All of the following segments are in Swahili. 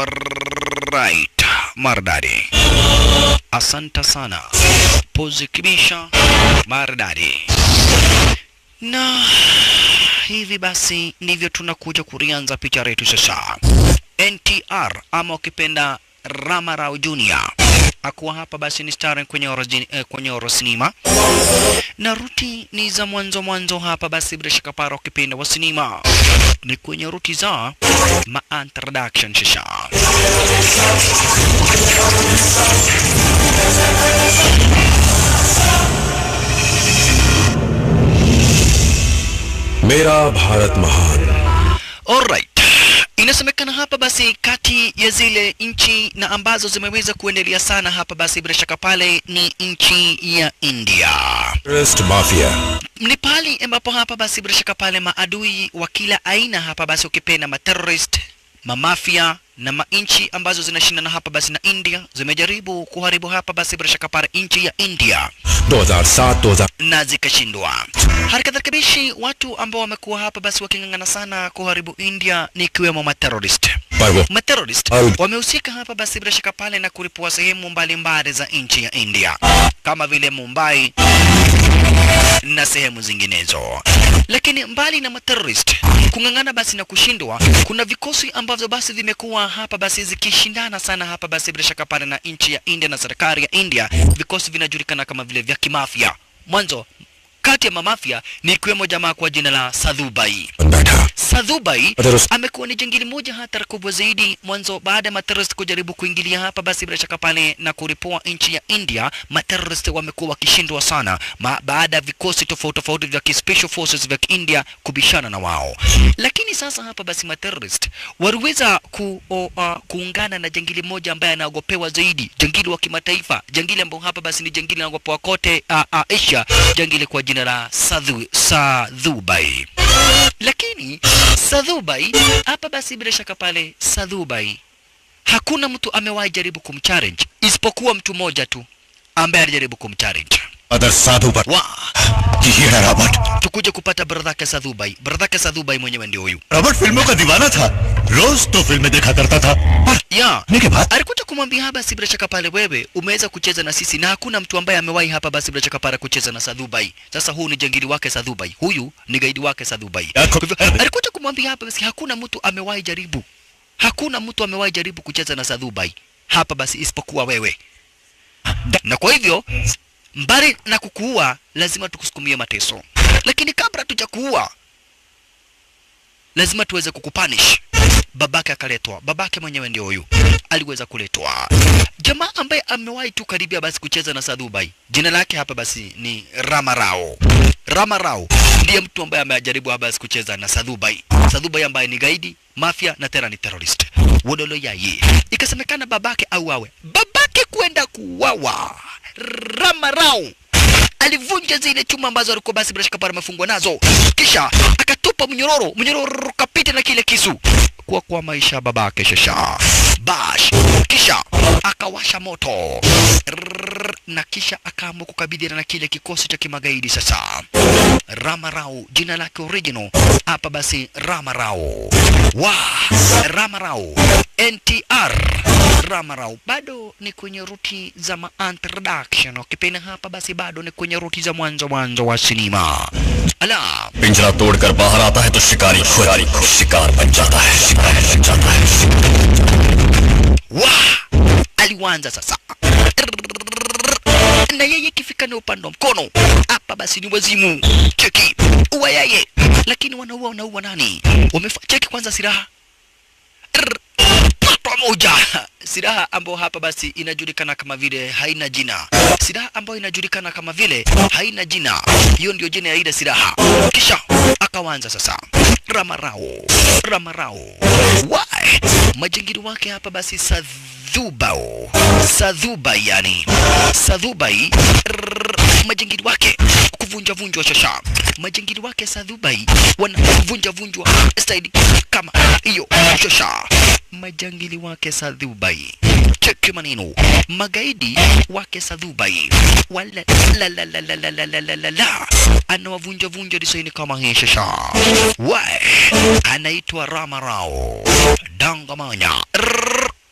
Alright, maridadi. Asante sana. Pozi kibisha maridadi. Na hivi basi ndivyo tunakuja kurianza picha letu sasa. NTR ama ukipenda Ramarao Junior akuwa hapa basi ni star kwenye orojini, eh, kwenye oro sinema na ruti ni za mwanzo mwanzo hapa basi bila shaka para ukipenda wa sinema ni kwenye ruti za ma introduction shisha मेरा भारत महान Alright. Inasemekana hapa basi kati ya zile nchi na ambazo zimeweza kuendelea sana hapa basi bila shaka pale ni nchi ya India. Terrorist mafia Ni pali ambapo hapa basi bila shaka pale maadui wa kila aina hapa basi ukipenda materrorist, mamafia na manchi ambazo zinashindana hapa basi na India zimejaribu kuharibu hapa basi bila shaka pale nchi ya India 2007 2000 na zikashindwa. Hali kadhalika bishi, watu ambao wamekuwa hapa basi waking'ang'ana sana kuharibu India ni ikiwemo materrorist. पर वो Materrorist Al- wamehusika hapa basi bila shaka pale na kulipua sehemu mbalimbali za nchi ya India kama vile Mumbai na sehemu zinginezo. Lakini mbali na materrorist kung'ang'ana basi na kushindwa, kuna vikosi ambavyo basi vimekuwa hapa basi zikishindana sana hapa basi bila shaka pale na nchi ya India na serikali ya India. Vikosi vinajulikana kama vile vya kimafia. Mwanzo kati ya mamafia ni ikiwemo jamaa kwa jina la Sadhubai. बैठा Sadhubai Materrorist- amekuwa ni jangili moja hatari kubwa zaidi mwanzo baada ya materrorist kujaribu kuingilia hapa basi bila shaka pale na kuripua nchi ya India materrorist wamekuwa wakishindwa sana ma, baada ya vikosi tofauti tofauti vya ki- special forces vya India kubishana na wao lakini sasa hapa basi materrorist waliweza ku, o, uh, kuungana na jangili moja ambaye anaogopewa zaidi jangili wa kimataifa jangili ambao hapa basi ni jangili anaogopewa kote uh, uh, Asia jangili kwa jina la Sadhu, Sadhubai lakini Sadhubai hapa basi bila shaka pale Sadhubai hakuna mtu amewahi jaribu kumchallenge isipokuwa mtu mmoja tu ambaye alijaribu kumchallenge. अदर साधु पर Wa, ये है Robert tukuje kupata bradhake Sadhubai. Bradhake Sadhubai mwenyewe ndio huyu. Robert फिल्मों का दीवाना था रोज तो फिल्में देखा करता था पर Ya, आने के बाद alikuja kumwambia hapa basi bila shaka pale, wewe umeweza kucheza na sisi na hakuna mtu ambaye amewahi hapa basi bila shaka pale kucheza na Sadhubai. Sasa huu ni jangili wake Sadhubai, huyu ni gaidi wake Sadhubai. Ya, Kwa hivyo, alikuja kumwambia hapa basi hakuna mtu amewahi jaribu, hakuna mtu amewahi jaribu kucheza na Sadhubai hapa basi isipokuwa wewe, na kwa hivyo mbali na kukuua lazima tukusukumie mateso, lakini kabla tujakuua lazima tuweze kukupanish. Babake akaletwa, babake mwenyewe ndio huyu aliweza kuletwa. Jamaa ambaye amewahi tu karibia basi kucheza na Sadhubai, jina lake hapa basi ni Ramarao. Ramarao ndiye mtu ambaye amejaribu hapa basi kucheza na Sadhubai. Sadhubai ambaye ni gaidi, mafia na tena ni terrorist. Wodolo yaye. Ikasemekana babake auawe. Babake kwenda kuuawa. Ramarao alivunja zile chuma ambazo alikuwa basi bila shaka pale amefungwa nazo, kisha akatupa mnyororo, mnyororo kapita na kile kisu kwa kwa maisha ya babake shasha bash, kisha akawasha moto Rrrr, na kisha akaamua kukabiliana na kile kikosi cha kimagaidi sasa. Ramarao jina lake original hapa basi Ramarao wa Ramarao NTR Ramarao bado ni kwenye ruti za ma introduction. Ukipenda hapa basi bado ni kwenye ruti za mwanzo mwanzo wa sinema. Ala, पिंजरा तोड़कर बाहर आता है तो शिकारी शिकारी शिकार बन जाता है शिकार बन जाता है wa aliwanza sasa na yeye ikifika ni upande wa mkono hapa basi ni wazimu cheki uwa yeye lakini wanaua wanaua nani wamefa cheki kwanza silaha Rrr, patwa moja silaha ambayo hapa basi inajulikana kama vile haina jina silaha ambayo inajulikana kama vile haina jina hiyo ndio jina ya ile silaha kisha akawanza sasa ramarao ramarao why majingiri wake hapa basi sadhubao sadhubai yani sadhubai rrrr, majingiri wake kuvunja vunjwa shasha majingiri wake sadhubai wanavunja vunjwa staili kama hiyo shasha majangili wake sadhubai cheki maneno magaidi wake sadhubai wala la la la la la la la la la la anawavunja vunja disaini kama hii shasha wa anaitwa ramarao dangamanya Rrrr.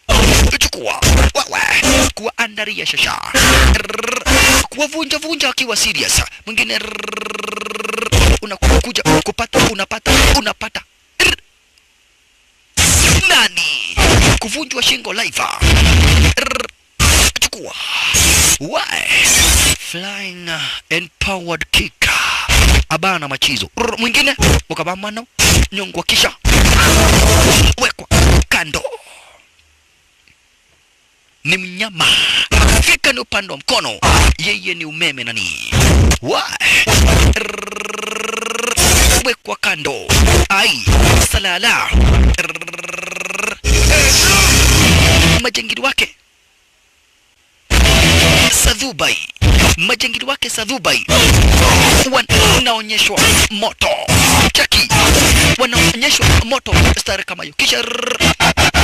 chukua wewe kuwaandaria shasha Rrrr. kuwavunja vunja akiwa serious mwingine rrrr. unakuja kupata unapata unapata Rrrr. nani kuvunjwa shingo live Rrrr. chukua Why? Flying uh, empowered kick. Abana machizo. Rrr, Mwingine ukabamano nyongwa kisha wekwa kando. Ni mnyama. Fika ni upande wa mkono. Yeye ni umeme nani? Why? Rrrr, Wekwa kando. Ai, salala. Rrrr, Majangili wake Sadhubai, majangili wake Sadhubai wanaonyeshwa moto chaki, wanaonyeshwa moto stare kama hiyo, kisha rrrr,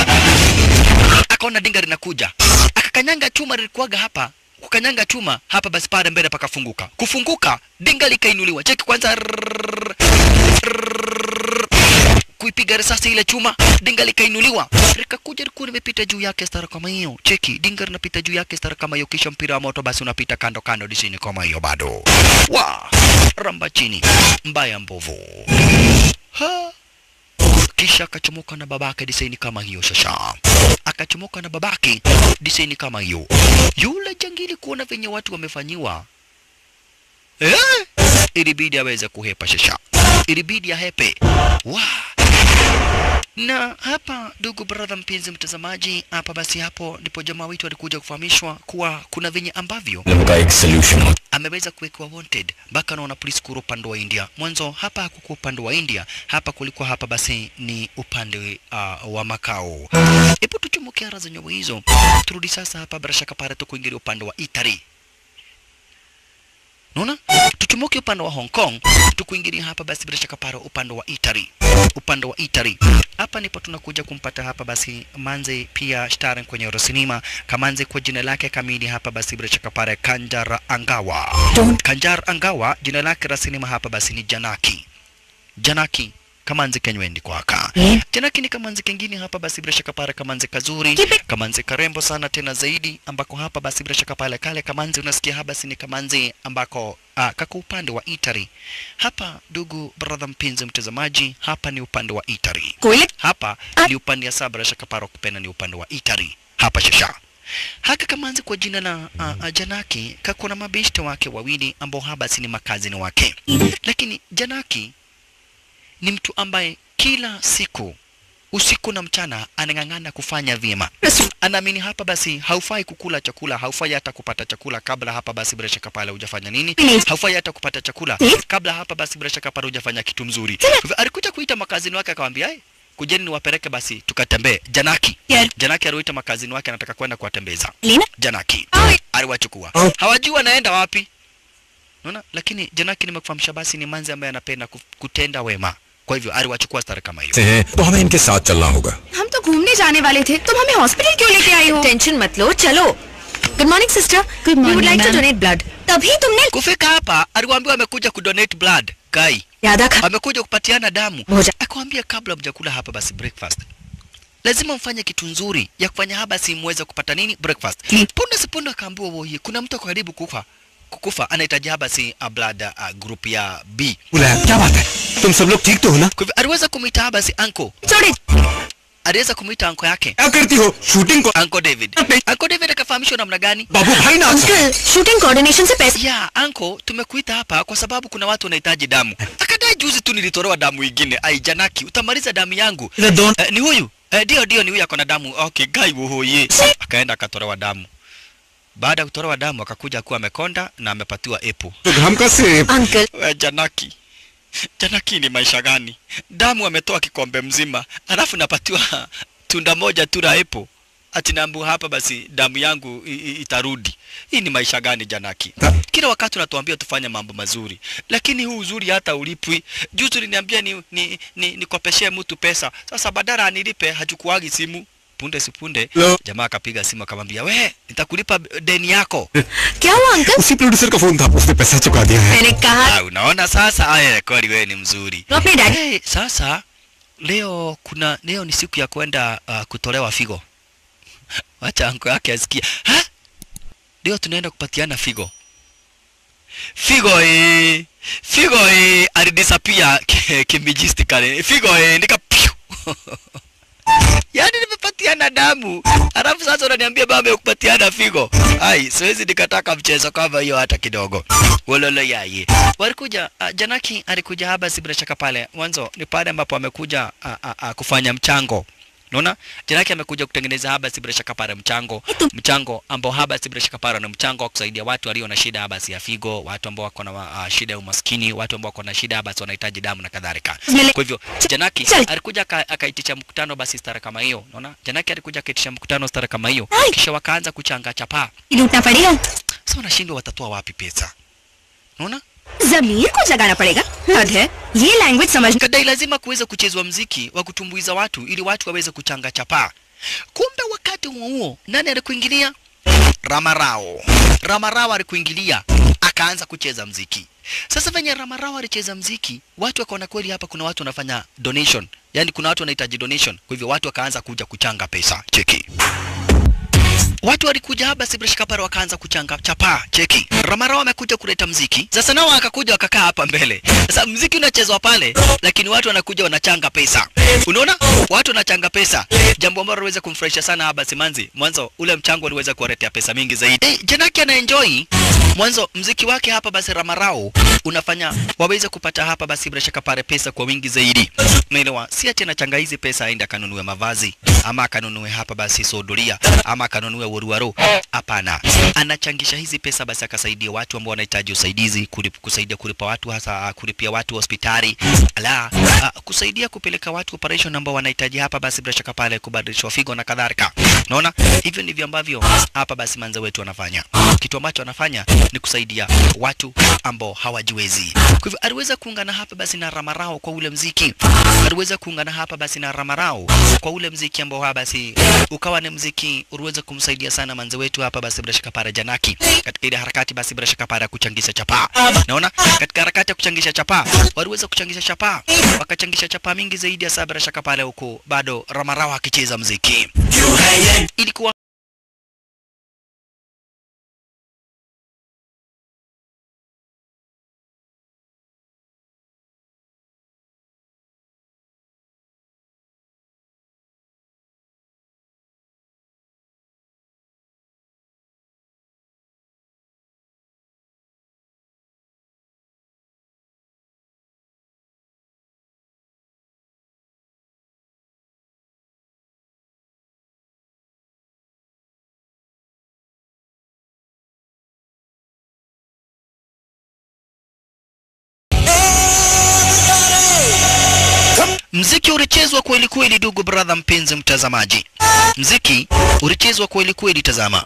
akaona dinga linakuja, akakanyanga chuma lilikuwaga hapa kukanyanga chuma hapa, basi pale mbele pakafunguka. Kufunguka dinga likainuliwa, cheki kwanza, rrrr, rrrr, kuipiga risasi ile chuma, dinga likainuliwa, likakuja likuwa limepita juu yake stara kama hiyo. Cheki, dinga linapita juu yake stara kama hiyo, kisha mpira wa moto basi unapita kando kando disini kama hiyo bado. Wa ramba chini, mbaya mbovu ha kisha akachomoka na babake disaini kama hiyo shasha, akachomoka na babake disaini kama hiyo. Yule jangili kuona venye watu wamefanyiwa eh, ilibidi aweze kuhepa shasha, ilibidi ahepe wa na hapa, ndugu brother, mpenzi mtazamaji, hapa basi, hapo ndipo jamaa wetu alikuja kufahamishwa kuwa kuna venye ambavyo problem का एक सोल्यूशन हो ameweza kuwekwa wanted mpaka naona polisi kuru upande wa India. Mwanzo hapa hakukuwa upande wa India, hapa kulikuwa hapa basi ni upande uh, wa makao. Hebu tuchumuke ara za nyobo hizo, turudi sasa hapa bila shaka pale tukuingilia upande wa Italy. Unaona? Tuchumuke upande wa Hong Kong, tukuingilia hapa basi bila shaka pale upande wa Italy. Upande wa Italy. Hapa ndipo tunakuja kumpata hapa basi Manze pia starring kwenye Eurocinema. Kamanze kwa jina lake kamili hapa basi bila shaka pale Kanjar Angawa. Kanjar Angawa jina lake la sinema hapa basi ni Janaki. Janaki kamanzi kenywendi kwaka Eh? Janaki ni kamanzi kengine hapa basi bila shaka pale kamanzi kazuri Kipi? kamanzi karembo sana tena zaidi ambako hapa basi bila shaka pale kale kamanzi unasikia hapa basi ni kamanzi ambako ah, kako upande wa Italy hapa ndugu brother mpenzi mtazamaji hapa ni upande wa Italy कोयले hapa Ah. ni upande ya sabra shaka paro kupenda ni upande wa Italy hapa shasha haka kamanzi kwa jina la uh, uh, Janaki kako na mabeshte wake wawili ambao haba si ni makazini wake, lakini Janaki ni mtu ambaye kila siku usiku na mchana anang'ang'ana kufanya vyema. Anaamini hapa basi haufai kukula chakula, haufai hata kupata chakula kabla hapa basi bila shaka pale hujafanya nini, haufai hata kupata chakula kabla hapa basi bila shaka pale hujafanya kitu mzuri. Kwa hivyo alikuja kuita makazini wake akamwambia, "Eh, kujeni niwapeleke basi tukatembee." Janaki Yeah. Janaki aliwaita makazini wake, anataka kwenda kuwatembeza. Lina Janaki Ai. aliwachukua, Oh. hawajui wanaenda wapi. Unaona, lakini Janaki nimekufahamisha basi ni manzi ambaye anapenda ku- kutenda wema, kwa hivyo aliwachukua stari kama hiyo. से हैं तो हमें इनके साथ चलना होगा हम तो घूमने जाने वाले थे तुम हमें हॉस्पिटल क्यों लेके आई हो टेंशन मत लो चलो good morning sister Good we morning, would like to ma'am. Donate blood तभी तुमने Kufika hapa aliwaambiwa amekuja kudonate blood kai, यादा खा amekuja kupatiana damu. Moja. Akamwambia kabla mjakula hapa basi breakfast lazima mfanye kitu nzuri ya kufanya hapa basi muweze kupata nini breakfast. Mm. Punde si punde akaambiwa woye, kuna mtu ako karibu kufa kukufa anahitaji hapa basi a blood uh, group ya B. बुलाया क्या बात है तुम सब लोग ठीक तो हो ना Kwa hivyo aliweza kumwita hapa basi uncle, छोड़े aliweza kumwita uncle yake क्या करती हो शूटिंग को Uncle David. Uncle David akafahamishwa namna gani? बाबू भाई ना अंकल शूटिंग कोऑर्डिनेशन से पैसे Ya, anko, tumekuita hapa kwa sababu kuna watu wanahitaji damu. Akadai juzi tu nilitolewa damu ingine. Ai, Janaki, utamaliza damu yangu. इधर दोन Eh, ni huyu? Eh, ndio ndio ni huyu ako na damu. Okay, gai wohoye. Akaenda akatolewa damu. Baada ya kutolewa damu akakuja kuwa amekonda na amepatiwa epo. तो घाम का से uncle We, Janaki. Janaki ni maisha gani? Damu ametoa kikombe mzima, alafu napatiwa tunda moja tu la epo. Ati naambiwa hapa basi damu yangu i- i- itarudi. Hii ni maisha gani Janaki? Kila wakati unatuambia tufanye mambo mazuri, lakini huu uzuri hata ulipwi. Juzi uliniambia ni, ni, ni, nikopeshee mtu pesa, sasa badala anilipe hachukuagi simu. Punde si punde Hello? jamaa akapiga simu akamwambia, we nitakulipa deni yako. क्या हुआ अंकल उसी प्रोड्यूसर का फोन था उसने पैसा चुका दिया है मैंने कहा Ah, unaona sasa, aya kweli wewe ni mzuri. तो अपने daddy Hey, sasa leo kuna leo ni siku ya kwenda uh, kutolewa figo. wacha anko yake asikia ha ndio tunaenda kupatiana figo figo eh figo eh alidisappear kimijistically figo eh nika piu. yaani nimepatiana damu alafu sasa unaniambia baba kupatiana figo ai siwezi nikataka mchezo kama hiyo hata kidogo wololo yaye walikuja uh, janaki alikuja haba si bila shaka pale mwanzo ni pale ambapo amekuja uh, uh, uh, kufanya mchango Unaona? Janaki amekuja kutengeneza haba si bila shaka pale mchango, mchango ambao haba si bila shaka pale na mchango wa kusaidia watu walio na shida haba si ya figo, watu ambao wako na uh, shida ya umaskini, watu ambao wako na shida haba si wanahitaji damu na kadhalika. Kwa hivyo Janaki alikuja aka- akaitisha mkutano basi stara kama hiyo. Unaona? Janaki alikuja akaitisha mkutano stara kama hiyo. Ai. Kisha wakaanza kuchanga chapaa. लूटना पड़ेगा Sasa wanashindwa watatoa wapi pesa? Unaona? जमीर को जगाना पड़ेगा हद है ये लैंग्वेज समझ Kadai lazima kuweza kuchezwa mziki wa kutumbuiza watu ili watu waweze kuchanga chapaa. Kumbe wakati huo huo nani alikuingilia? Ramarao. Ramarao alikuingilia akaanza kucheza mziki. Sasa venye Ramarao alicheza mziki, watu wakaona kweli hapa kuna watu wanafanya donation, yaani kuna watu wanahitaji donation. Kwa hivyo watu wakaanza kuja kuchanga pesa. Cheki. Watu walikuja hapa Sibrish Kapara wakaanza kuchanga chapaa. Cheki. Ramarao amekuja kuleta mziki. Sasa nao akakuja wakakaa hapa mbele. Sasa mziki unachezwa pale, lakini watu wanakuja wanachanga pesa. Unaona? Watu wanachanga pesa. Jambo ambalo liweza kumfurahisha sana hapa Simanzi. Mwanzo ule mchango uliweza kuwaletea pesa mingi zaidi. Eh, Janaki ana enjoy mwanzo mziki wake hapa basi Ramarao unafanya waweze kupata hapa basi bila shaka pale pesa kwa wingi zaidi. Umeelewa? Si ati anachanga hizi pesa aende akanunue mavazi ama akanunue hapa basi sodoria ama akanunue woruwaro. Hapana, anachangisha hizi pesa basi akasaidia watu ambao wanahitaji usaidizi, kulip, kusaidia kulipa watu hasa ah, kulipia watu hospitali, ala ah, kusaidia kupeleka watu operation ambao wanahitaji hapa basi bila shaka pale kubadilishwa figo na kadhalika. Unaona, hivyo ndivyo ambavyo hapa basi manza wetu wanafanya. Kitu ambacho anafanya ni kusaidia watu ambao hawajiwezi. Kwa hivyo aliweza kuungana hapa basi na Ramarao kwa ule mziki, aliweza kuungana hapa basi na Ramarao kwa ule mziki ambao hapa basi ukawa ni mziki uliweza kumsaidia sana manze wetu hapa basi bila shaka para Janaki katika ile harakati basi bila shaka para ya kuchangisha chapaa. Naona katika harakati ya kuchangisha chapaa waliweza kuchangisha chapaa, wakachangisha chapaa mingi zaidi ya saa bila shaka pale huko bado Ramarao akicheza mziki. Ilikuwa Mziki ulichezwa kweli kweli, ndugu brother, mpenzi mtazamaji, mziki ulichezwa kweli kweli. Tazama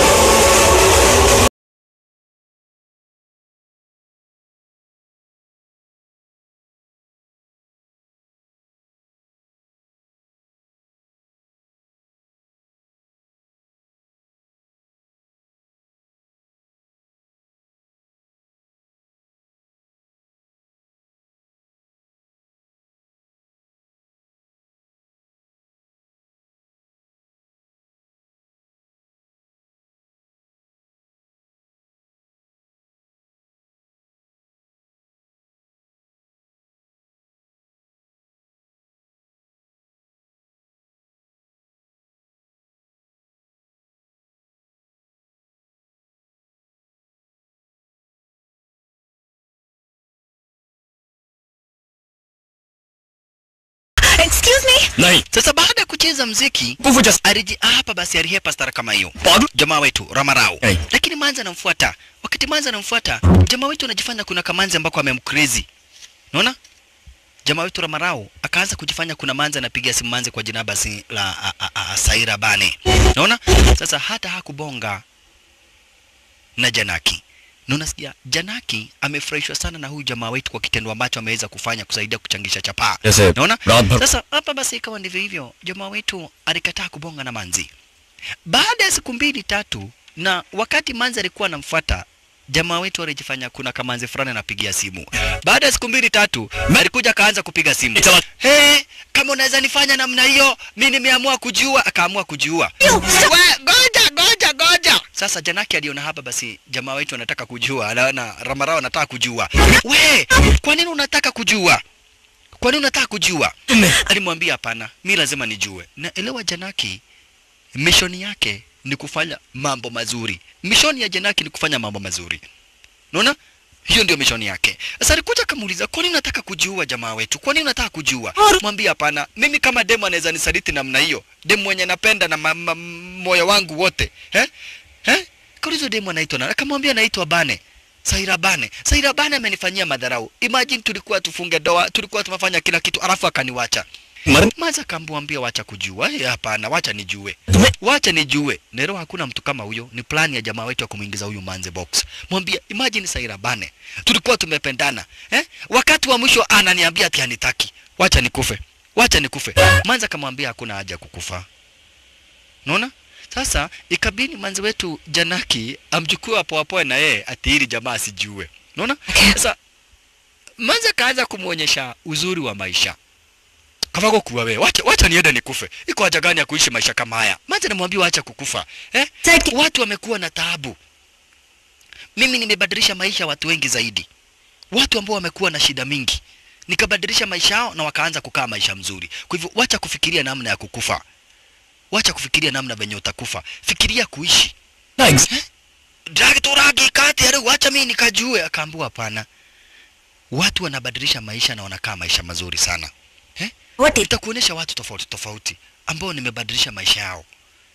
excuse me नहीं sasa, baada ya kucheza mziki nguvu just Ariji, hapa basi alihepa stara kama hiyo Pardon? jamaa wetu Ramarao Hey. lakini Manzi anamfuata. Wakati Manzi anamfuata, jamaa wetu anajifanya kuna kamanzi ambako amemcrazy. Unaona? Jamaa wetu Ramarao akaanza kujifanya kuna Manzi anapiga simu Manzi kwa jina basi la a, a, a, Saira Bane. Unaona? Sasa hata hakubonga na Janaki. Na unasikia Janaki amefurahishwa sana na huyu jamaa wetu kwa kitendo ambacho ameweza kufanya kusaidia kuchangisha chapaa. जैसे Unaona? रात भर Sasa hapa basi ikawa ndivyo hivyo, jamaa wetu alikataa kubonga na Manzi. Baada ya siku mbili tatu, na wakati Manzi alikuwa anamfuata jamaa wetu alijifanya kuna kamanzi fulani anapigia simu. Baada ya siku mbili tatu, alikuja akaanza kupiga simu. Itawa- He, kama unaweza nifanya namna hiyo mi nimeamua kujiua akaamua kujiua we goja goja goja sasa janaki aliona hapa basi jamaa wetu anataka kujua anaona ramarao anataka kujua we kwa nini unataka kujua kwa nini unataka kujua alimwambia hapana mi lazima nijue na elewa janaki mishoni yake ni kufanya mambo mazuri mishoni ya janaki ni kufanya mambo mazuri unaona hiyo ndio mishoni yake sasa alikuja akamuuliza kwa nini unataka kujiua jamaa wetu kwa nini unataka kujiua mwambie hapana mimi kama demu anaweza nisaliti namna hiyo demu mwenye napenda na ma, ma, moyo wangu wote eh? Eh? kaulizo demu anaitwa nani akamwambia anaitwa bane Saira Bane. Saira Bane amenifanyia madharau. Imagine tulikuwa tufunge doa, tulikuwa tumefanya kila kitu, alafu akaniwacha. मर Maza kamwambia wacha kujua. Eh, hapana, wacha nijue. Wacha nijue. Nero hakuna mtu kama huyo. Ni plani ya jamaa wetu ya kumuingiza huyu manze box. Mwambie imagine Saira Bane. Tulikuwa tumependana. Eh? Wakati wa mwisho ananiambia ati hanitaki. Wacha nikufe. Wacha nikufe. Manza kamwambia hakuna haja ya kukufa. Unaona? Sasa ikabidi manzi wetu Janaki amchukue hapo hapo na yeye ati ili jamaa asijue. Unaona? Sasa manzi kaanza kumuonyesha uzuri wa maisha. Kavako kuwa wewe, wacha wacha niende nikufe. Iko haja gani ya kuishi maisha kama haya? Manzi anamwambia wacha kukufa. Eh? Sasa- Watu wamekuwa na taabu. Mimi nimebadilisha maisha ya watu wengi zaidi. Watu ambao wamekuwa na shida mingi. Nikabadilisha maisha yao na wakaanza kukaa maisha mzuri. Kwa hivyo wacha kufikiria namna ya kukufa. Wacha kufikiria namna venye utakufa. Fikiria kuishi. ना Dragi tu ragi kati ya wacha mimi nikajue. Akaambiwa hapana. Watu wanabadilisha maisha na wanakaa maisha mazuri sana. What is Nitakuonyesha watu tofauti tofauti ambao nimebadilisha maisha yao.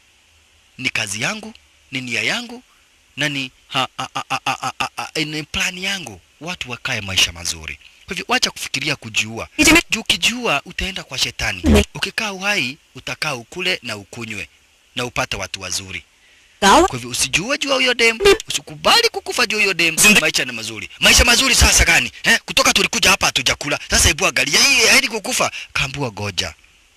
Ni kazi yangu, ni nia yangu na ni ha, ha, ha, ha, ha, ha, ha, ni plani yangu. Watu wakae maisha mazuri. Kwa hivyo wacha kufikiria kujiua. Nitime- Juu ukijiua utaenda kwa shetani. Ne- Ukikaa uhai utakaa ukule na ukunywe na upate watu wazuri. Gawa? Kwa hivyo usijue juu ya huyo dem, usikubali kukufa juu ya huyo dem. Maisha ni mazuri. Maisha mazuri sasa gani? Eh, kutoka tulikuja hapa hatujakula. Sasa hebu angalia hii haidi kukufa. Kaambua goja.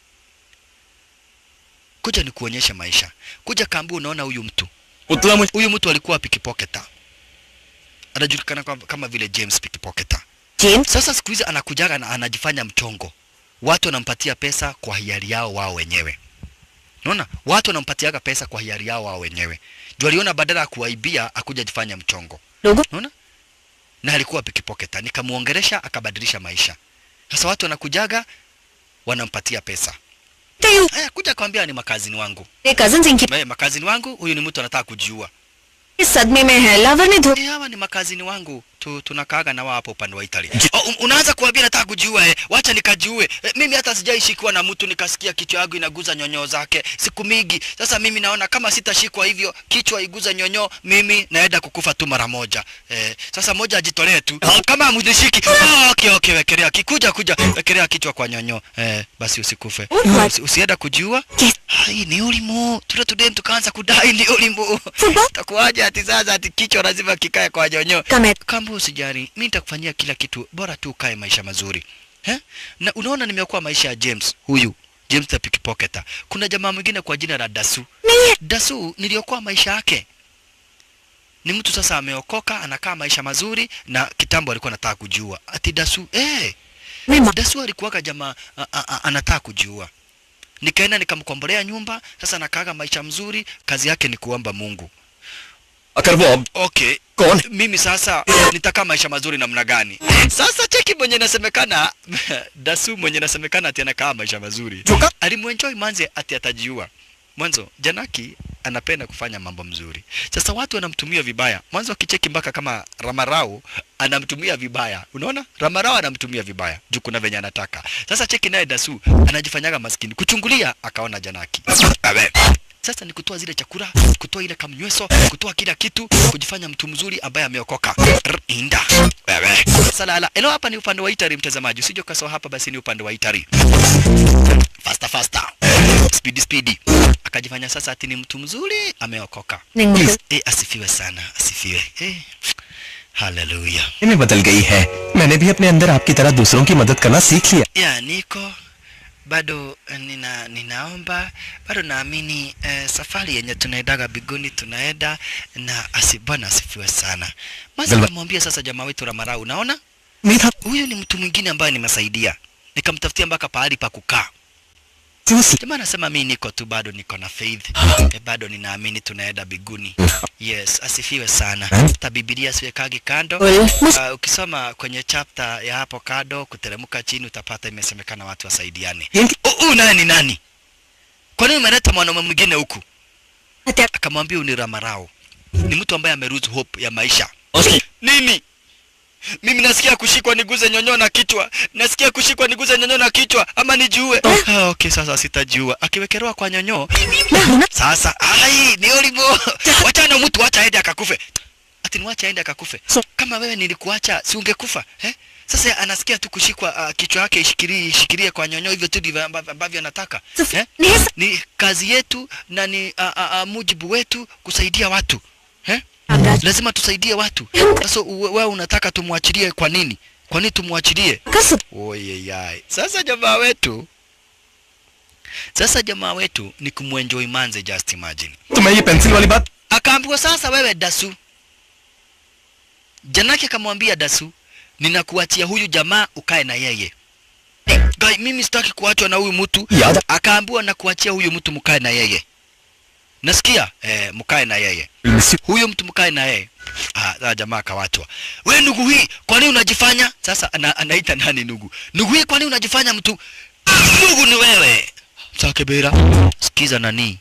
Kuja nikuonyeshe maisha. Kuja kaambua unaona huyu mtu. उतला मुझे Huyu mtu alikuwa pickpocketa. Anajulikana kama, kama vile James pickpocketa. James? Sasa siku hizi anakujaga na anajifanya mchongo. Watu wanampatia pesa kwa hiari yao wao wenyewe. Unaona? Watu wanampatiaga pesa kwa hiari yao wao wenyewe. Juu aliona badala ya kuwaibia akuja jifanya mchongo. Logo? Unaona? Na alikuwa pickpocketa. Nikamuongeresha akabadilisha maisha. Sasa watu wanakujaga wanampatia pesa. Tayo. Haya kuja kwambia ni makazini wangu. ये cousins इनकी Eh, makazini wangu huyu ni mtu anataka kujiua. इस सदमे में है लवर ने धो Eh, hawa ni makazini wangu tu, tunakaaga na wao hapo upande wa Italy. Oh, un- unaanza kuambia nataka kujiua eh. Wacha nikajiue. Eh, mimi hata sijaishikiwa na mtu nikasikia kichwa yangu inaguza nyonyo zake siku mingi. Sasa mimi naona kama sitashikwa hivyo kichwa iguza nyonyo, mimi naenda kukufa tu mara moja. Eh, sasa moja ajitolee tu. Kama mnishiki. Oh, okay okay, wekelea kikuja kuja wekelea kichwa kwa nyonyo. Eh, basi usikufe. Alright. Usi, usienda kujiua. Yes. Hai ni ulimu. Tule tudem tukaanza kudai ni ulimu. Football? Takuwaje ati sasa ati kichwa lazima kikae kwa nyonyo. कमेट Kamba usijali, mimi nitakufanyia kila kitu, bora tu ukae maisha mazuri. He? Na unaona nimekuwa maisha ya James huyu James the pickpocketer. Kuna jamaa mwingine kwa jina la Dasu. नहीं है Dasu niliokuwa maisha yake. Ni mtu sasa ameokoka, anakaa maisha mazuri na kitambo alikuwa anataka kujiua. Ati Dasu, eh, मैं मा- Dasu alikuwaga jamaa a- a- a- anataka kujiua. Nikaenda nikamkombolea nyumba, sasa nakaaga maisha mzuri, kazi yake ni kuomba Mungu. अगर वो अब Okay, कौन mimi sasa nitakaa maisha mazuri namna gani? Sasa cheki mwenye nasemekana Dasu mwenye nasemekana ati anakaa maisha mazuri. Joka. Alimuenjoy manze ati atajiua. Mwanzo Janaki anapenda kufanya mambo mzuri. Sasa watu wanamtumia vibaya. Mwanzo akicheki mpaka kama Ramarao anamtumia vibaya. Unaona? Ramarao anamtumia vibaya. Juu kuna venye anataka. Sasa cheki naye Dasu anajifanyaga maskini. Kuchungulia akaona Janaki. Abe. Sasa ni kutoa zile chakula, kutoa ile kamnyweso, kutoa kila kitu, kujifanya mtu mzuri ambaye ameokoka. Rr, Inda. Wewe. Salala. Elo hapa ni upande wa Itari mtazamaji. Usije ukasahau hapa basi ni upande wa Itari. Faster faster. Speedy speedy. Akajifanya sasa ati ni mtu mzuri ameokoka. नहीं मुझे Eh, asifiwe sana, asifiwe. Eh. Hallelujah. में बदल गई है मैंने भी अपने अंदर आपकी तरह दूसरों की मदद करना सीख लिया ya niko bado eh, nina ninaomba bado naamini eh, safari yenye tunaendaga biguni tunaenda na asi bwana asifiwe sana maza Galva- namwambia sasa jamaa wetu Ramarau unaona उम्मीद था huyu ni mtu mwingine ambaye nimesaidia nikamtafutia mpaka pahali pa kukaa Seriously? jamaa anasema mi niko tu bado niko na faith e, bado ninaamini tunaenda biguni yes asifiwe sana hata bibilia siwekagi kando uh, ukisoma kwenye chapter ya hapo kado kuteremka chini utapata imesemekana watu wasaidiane huu naye ni nani kwa nini umeleta mwanaume mwingine huku akamwambia huyu ni ramarao ni mtu ambaye ameruzu hope ya maisha उसकी nini mimi nasikia kushikwa niguze nyonyo na kichwa nasikia kushikwa niguze nyonyo na kichwa ama nijiue ah, okay sasa sitajiua akiwekelewa kwa nyonyo sasa ai ni olivo wachana mtu acha aende akakufe ati niwache aende akakufe kama wewe nilikuacha si ungekufa eh? sasa anasikia tu kushikwa uh, kichwa yake ishikirie ishikirie kwa nyonyo hivyo tu ndivyo ambavyo ambavyo anataka eh? ni kazi yetu na ni uh, uh, uh, mujibu wetu kusaidia watu eh? lazima tusaidie watu sasa uwe- wewe unataka tumwachilie kwa nini kwa nini tumwachilie oyeyai sasa jamaa wetu sasa jamaa wetu ni kumwenjoy manze just imagine तुम्हें ये पेंसिल वाली बात akaambiwa sasa wewe dasu janake akamwambia dasu ninakuachia huyu jamaa ukae na yeye Guy, mimi sitaki kuachwa na huyu mtu याद akaambiwa na kuachia huyu mtu mkae na yeye nasikia eh, mkae na yeye miss huyo mtu mkae na yeye ah, sasa jamaa akawachwa we ndugu hii kwa nini unajifanya sasa ana, anaita nani ndugu ndugu hii kwa nini unajifanya mtu ndugu ni wewe sakebera sikiza nani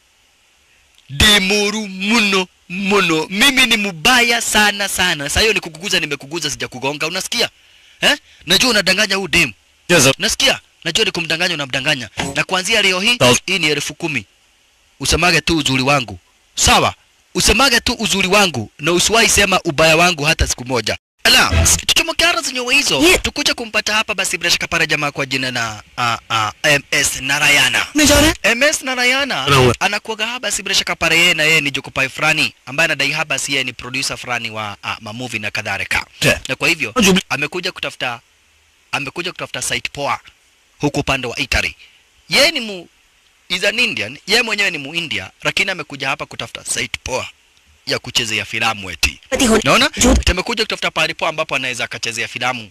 demuru muno muno mimi ni mubaya sana sana saa hiyo nikukuguza nimekuguza sijakugonga unasikia eh? najua unadanganya huu demu जब nasikia najua ni kumdanganya unamdanganya na kuanzia leo hii Sawa. hii ni elfu kumi usemage tu uzuri wangu sawa usemage tu uzuri wangu na usiwahi sema ubaya wangu hata siku moja ala tuchomokara zenyewe hizo Ye- tukuja kumpata hapa basi bila shaka para jamaa kwa jina na uh, uh, ms narayana मैं जा रहा है ms narayana Anaua. anakuaga haba si bila shaka pare yeye na yeye ni jokopai fulani ambaye anadai haba si yeye ni producer fulani wa uh, mamovie na kadhalika Yeah. na kwa hivyo Jubli- amekuja kutafuta amekuja kutafuta site poa huku upande wa Italy. Yeye ni mu is an Indian, yeye mwenyewe ni muindia, lakini amekuja hapa kutafuta site poa ya kuchezea filamu eti. पति होने Naona जो amekuja kutafuta pahali poa ambapo anaweza akachezea filamu,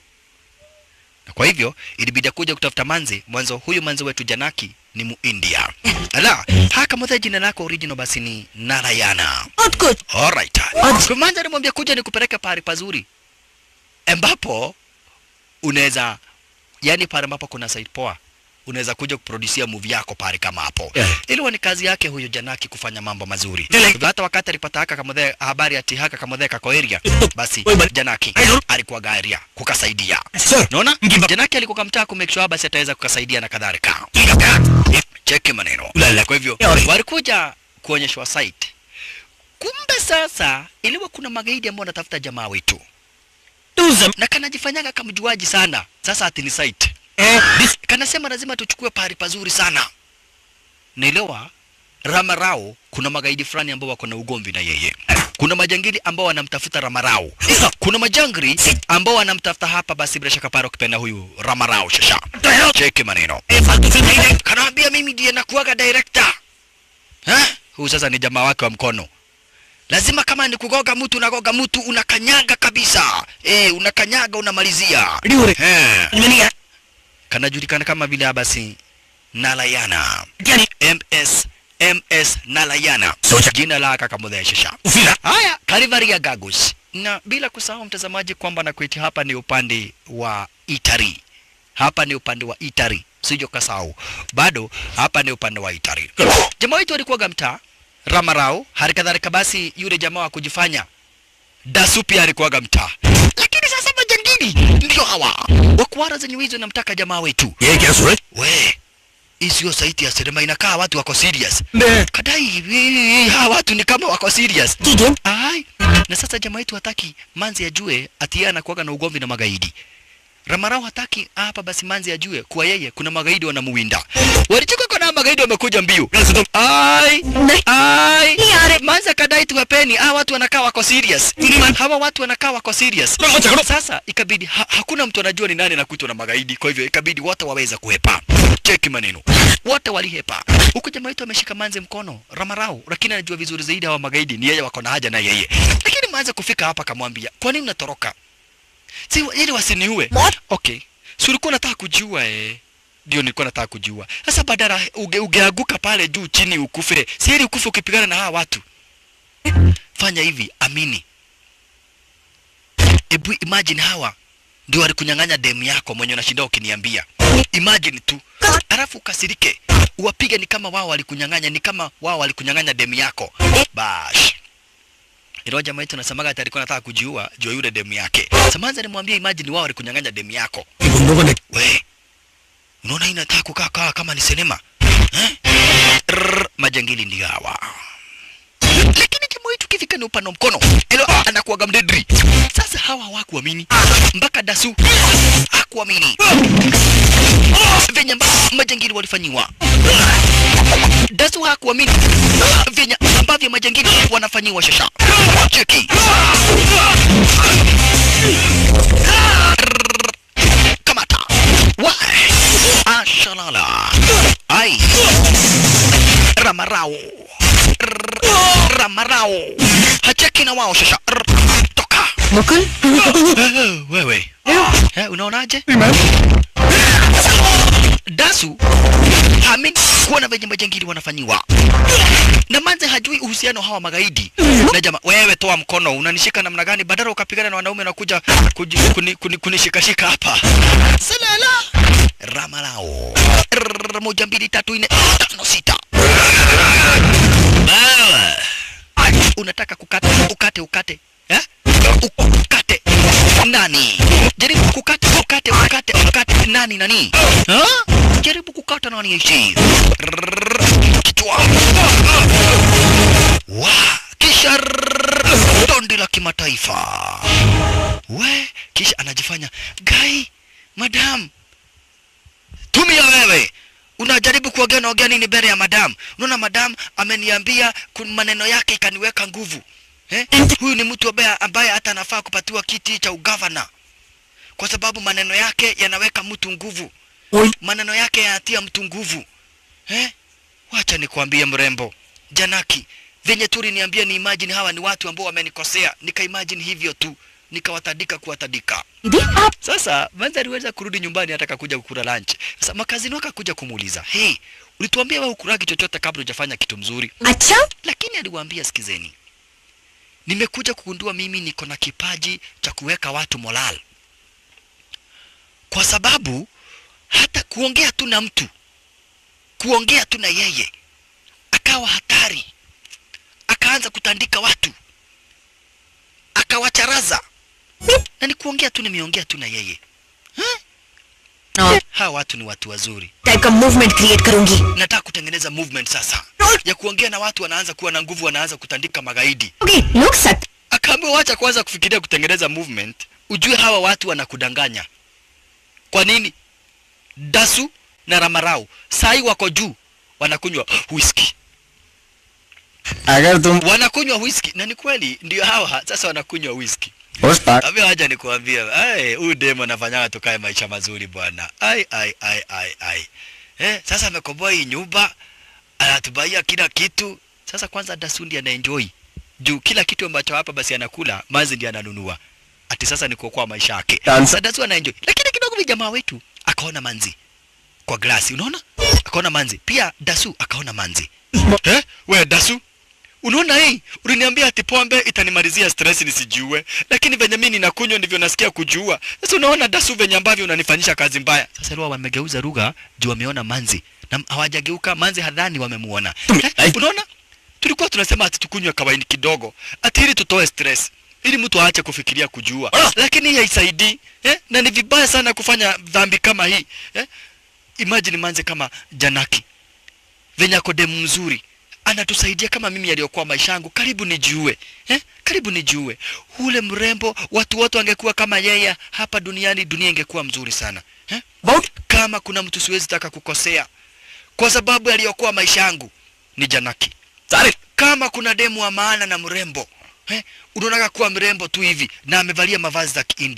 na kwa hivyo ilibidi kuja kutafuta manzi. Mwanzo huyu manzi wetu Janaki ni muindia. Ala, haka mothe jina lako original basi ni Narayana. बहुत कुछ Alright. Kwa manzi alimwambia kuja nikupeleke pahali pazuri ambapo unaweza yani pale ambapo kuna site poa unaweza kuja kuproducia movie yako pale kama hapo Yeah. ilikuwa ni kazi yake huyo Janaki kufanya mambo mazuri Dile- Hivyo hata wakati alipata haka kamodhe habari ati haka kamodhe kako area basi Oi, bali- Janaki Aiyo. alikuwa garia kukasaidia Sir. unaona Ngiba- Janaki alikuwa kamtaa ku make sure basi ataweza kukasaidia na kadhalika ठीक है cheki maneno Ulala. kwa hivyo Yori. walikuja kuonyeshwa site kumbe sasa iliwa kuna magaidi ambao wanatafuta jamaa wetu तुम na kanajifanyaga kamjuaji sana sasa ati ni site kanasema lazima tuchukue pahali pazuri sana naelewa ramarao kuna magaidi fulani ambao wako na ugomvi na yeye kuna majangili ambao wanamtafuta ramarao kuna majangri ambao wanamtafuta hapa basi bila shaka paro kipenda huyu ramarao shasha cheki maneno kanaambia mimi ndiye nakuaga director ha? huyu sasa ni jamaa wake wa mkono lazima kama ni kugoga mtu unagoga mtu unakanyaga kabisa eh unakanyaga unamalizia Eh kanajulikana kama vile abasi Nalayana MS MS Nalayana Soja. jina la kakamudheshesha haya Kalivaria Gagus na bila kusahau mtazamaji kwamba nakuiti hapa ni upande wa Itari hapa ni upande wa Itari sijo kasahau bado hapa ni upande wa Itari jamaa wetu alikuwa mtaa Ramarao hali kadhalika basi yule jamaa wa kujifanya Dasu pia alikuwaga mtaa lakini sasa majangili ndio hawa wakuara zenye hizo namtaka jamaa wetu ये क्या सूरज we hii sio saiti ya sinema inakaa watu wako serious ने kadai hii- hawa watu ni kama wako serious ठीक है ai na sasa jamaa wetu hataki manzi ajue ati yeye anakuwaga na ugomvi na magaidi Ramarao hataki hapa basi manzi ajue kuwa yeye kuna magaidi wanamuwinda walichoka kuna magaidi wamekuja mbio ai नहीं ai नहीं आ रहे manzi akadai tuwapeni hawa watu wanakaa wako serious hawa watu wanakaa wako serious sasa ikabidi ha, hakuna mtu anajua ni nani anakuitwa na magaidi kwa hivyo ikabidi wote waweza kuhepa cheki maneno wote walihepa huku jamaa wetu ameshika manze mkono ramarau lakini anajua vizuri zaidi hawa magaidi ni yeye wako na haja na yeye lakini manze kufika hapa akamwambia kwa nini unatoroka si ili wasiniue What? okay si ulikuwa unataka kujua eh ndio nilikuwa nataka kujua. Sasa badala uge, ugeanguka pale juu chini ukufe, si heri ukufe ukipigana na hawa watu. Fanya hivi, amini. Ebu imagine hawa ndio walikunyang'anya demu yako mwenye unashinda ukiniambia. Imagine tu, alafu ukasirike, uwapige ni kama wao walikunyang'anya, ni kama wao walikunyang'anya demu yako. Bash. Ilo jamaa yetu nasemaga ati alikuwa anataka kujiua juu ya yule demu yake. Samanza nimwambie imagine wao walikunyang'anya demu yako. We, unaona hii inataka kukaa kaa kama ni sinema eh? Rrrr, majangili ndio hawa lakini jamaa wetu kifika ni upano mkono ilo anakuwaga mdedri sasa hawa hawakuamini mpaka dasu hakuamini venye ambavyo majangili walifanyiwa dasu hakuamini venye ambavyo majangili wanafanyiwa shasha cheki Rrrr, kamata wa ashalala ai ramarao Rrrr, ramarao hacheki na wao shasha Rrrr, toka Mukul Eh, wewe eh, unaonaje dasu hamini kuona venye majangili wanafanyiwa na manze hajui uhusiano hawa magaidi na jama wewe toa mkono unanishika namna gani badala ukapigana na wanaume na kuja kuji- kuni- kuni- kunishikashika hapa salala ramalao Rrrr, moja mbili tatu nne tano sita Bawa. unataka kukata ukate ukate eh? ukate nani jaribu kukata ukate ukate ukate nani nani ha? jaribu kukata nani ishi Rrrr, kichwa wa kisha rrrr, dondi la kimataifa we kisha anajifanya gai madam tumia wewe unajaribu kuongea naongea nini mbele ya madam unaona madam ameniambia kun- maneno yake ikaniweka nguvu eh? huyu ni mtu ambaye ambaye hata anafaa kupatiwa kiti cha ugavana kwa sababu maneno yake yanaweka mtu nguvu maneno yake yanatia mtu nguvu eh? wacha nikwambie mrembo janaki venye tu niambia ni imagine hawa ni watu ambao wamenikosea nika imagine hivyo tu nikawatadika kuwatadika दीदी आप sasa manza aliweza kurudi nyumbani ataka kuja kukula lunch. Sasa makazini wake kuja kumuuliza, hey, ulituambia wewe ukuragi chochote kabla hujafanya kitu mzuri, अच्छा lakini aliwaambia sikizeni, nimekuja kugundua mimi niko na kipaji cha kuweka watu moral, kwa sababu hata kuongea tu na mtu, kuongea tu na yeye akawa hatari, akaanza kutandika watu, akawacharaza na ni kuongea tu, nimeongea tu na yeye. हाँ, Hawa watu ni watu wazuri. Type का movement create करूंगी Nataka kutengeneza movement sasa ya kuongea na watu, wanaanza kuwa na nguvu, wanaanza kutandika magaidi. Okay लोग सत्य Akaambiwa wacha kwanza kufikiria kutengeneza movement, ujue hawa watu wanakudanganya. Kwa nini? Dasu na Ramarau sai wako juu, wanakunywa whisky, अगर तुम wanakunywa whisky, na ni kweli ndio hawa sasa wanakunywa whisky. उस पाक Ambia wacha nikuambia, ai huyu demo anafanyaga tukae maisha mazuri bwana. Ai ai ai ai ai. Eh, sasa amekomboa hii nyumba, anatubaia kila kitu. Sasa kwanza Dasundi anaenjoy. Juu kila kitu ambacho hapa basi anakula, Manzi ndiye ananunua. Ati sasa ni kuokoa maisha yake. Dansa. Sasa Dasu anaenjoy. Lakini kidogo vi jamaa wetu akaona Manzi kwa glasi, unaona? Akaona Manzi. Pia Dasu akaona Manzi. Eh? We Dasu, Unaona hii? Uliniambia ati pombe itanimalizia stress nisijiue, lakini venye mimi ninakunywa ndivyo nasikia kujiua. Sasa unaona Dasu venye ambavyo unanifanyisha kazi mbaya. Sasa leo wamegeuza lugha juu wameona Manzi na hawajageuka Manzi hadhani wamemuona. Eh, unaona? Tulikuwa tunasema ati tukunywe kawaini kidogo, ati ili tutoe stress ili mtu aache kufikiria kujiua, lakini hii haisaidii eh? na ni vibaya sana kufanya dhambi kama hii eh? Imagine Manzi kama Janaki venye ako demu mzuri anatusaidia kama mimi aliyokuwa maisha yangu karibu nijiue eh? karibu nijiue ule mrembo watu wote wangekuwa kama yeye hapa duniani dunia ingekuwa mzuri sana eh? kama kuna mtu siwezi taka kukosea kwa sababu aliyokuwa maisha yangu ni janaki Sare. kama kuna demu wa maana na mrembo eh? unaonaga kuwa mrembo tu hivi na amevalia mavazi za kiindian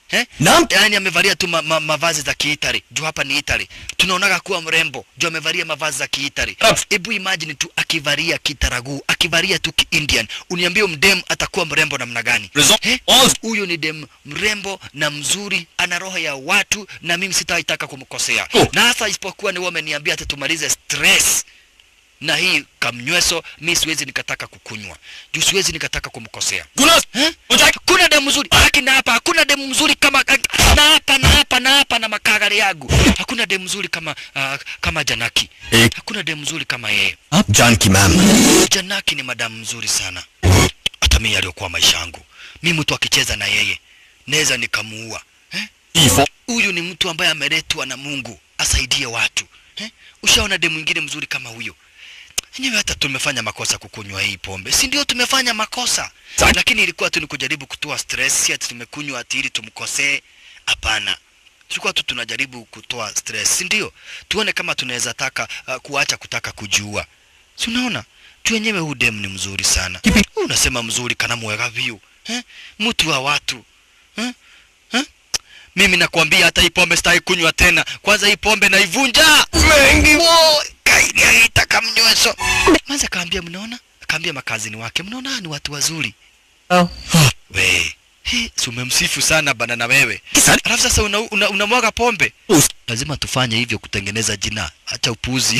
eh? Naam. Yaani amevalia tu ma, ma, mavazi za Kiitali. Juu hapa ni Italy. Tunaonaga kuwa mrembo. Juu amevalia mavazi za Kiitali. Naam. Hebu imagine tu akivalia kitaragu, akivalia tu ki-Indian. Uniambie mdem atakuwa mrembo namna gani? Result Eh? was Huyo ni dem mrembo na mzuri, ana roho ya watu na mimi sitaitaka kumkosea. Oh. Na hasa isipokuwa ni wewe umeniambia ati tumalize stress na hii kamnyweso, mi siwezi nikataka kukunywa juu siwezi nikataka kumkosea Gunas. eh? Ujak. Hakuna demu mzuri lakini hapa hakuna demu mzuri kama na hapa na hapa na hapa na makagari yangu. Hakuna demu mzuri kama uh, kama Janaki. Eh. Hakuna demu mzuri kama yeye. आप Janaki ma'am Janaki ni madamu mzuri sana. Hata mimi aliyokuwa maisha yangu. Mimi mtu akicheza na yeye naweza nikamuua. Eh? ईफो Huyu ni mtu ambaye ameletwa na Mungu asaidie watu. Eh? Ushaona demu mwingine mzuri kama huyo? Enyewe hata tumefanya makosa kukunywa hii pombe, si ndio? Tumefanya makosa, Sa- lakini ilikuwa tu ni kujaribu kutoa stress, si ati tumekunywa ati ili tumkosee. Hapana, tulikuwa tu tunajaribu kutoa stress, si ndio? Tuone kama tunaweza taka uh, kuacha kutaka kujiua. Si unaona tu wenyewe, huu dem ni mzuri sana. Huu Unasema mzuri kana mwega view eh? Mtu wa watu eh? Eh? Mimi nakwambia hata hii pombe sitaki kunywa tena. Kwanza hii pombe naivunja. Mengi wo kaidi aita mnyweso. Manza kaambia mnaona? Kaambia makazini wake mnaona hawa ni watu wazuri. Oh. We. Hi, si umemsifu sana bana na wewe. Kisani. Alafu sasa unamwaga una, unamwaga pombe. उस Lazima tufanye hivyo kutengeneza jina. Acha upuzi.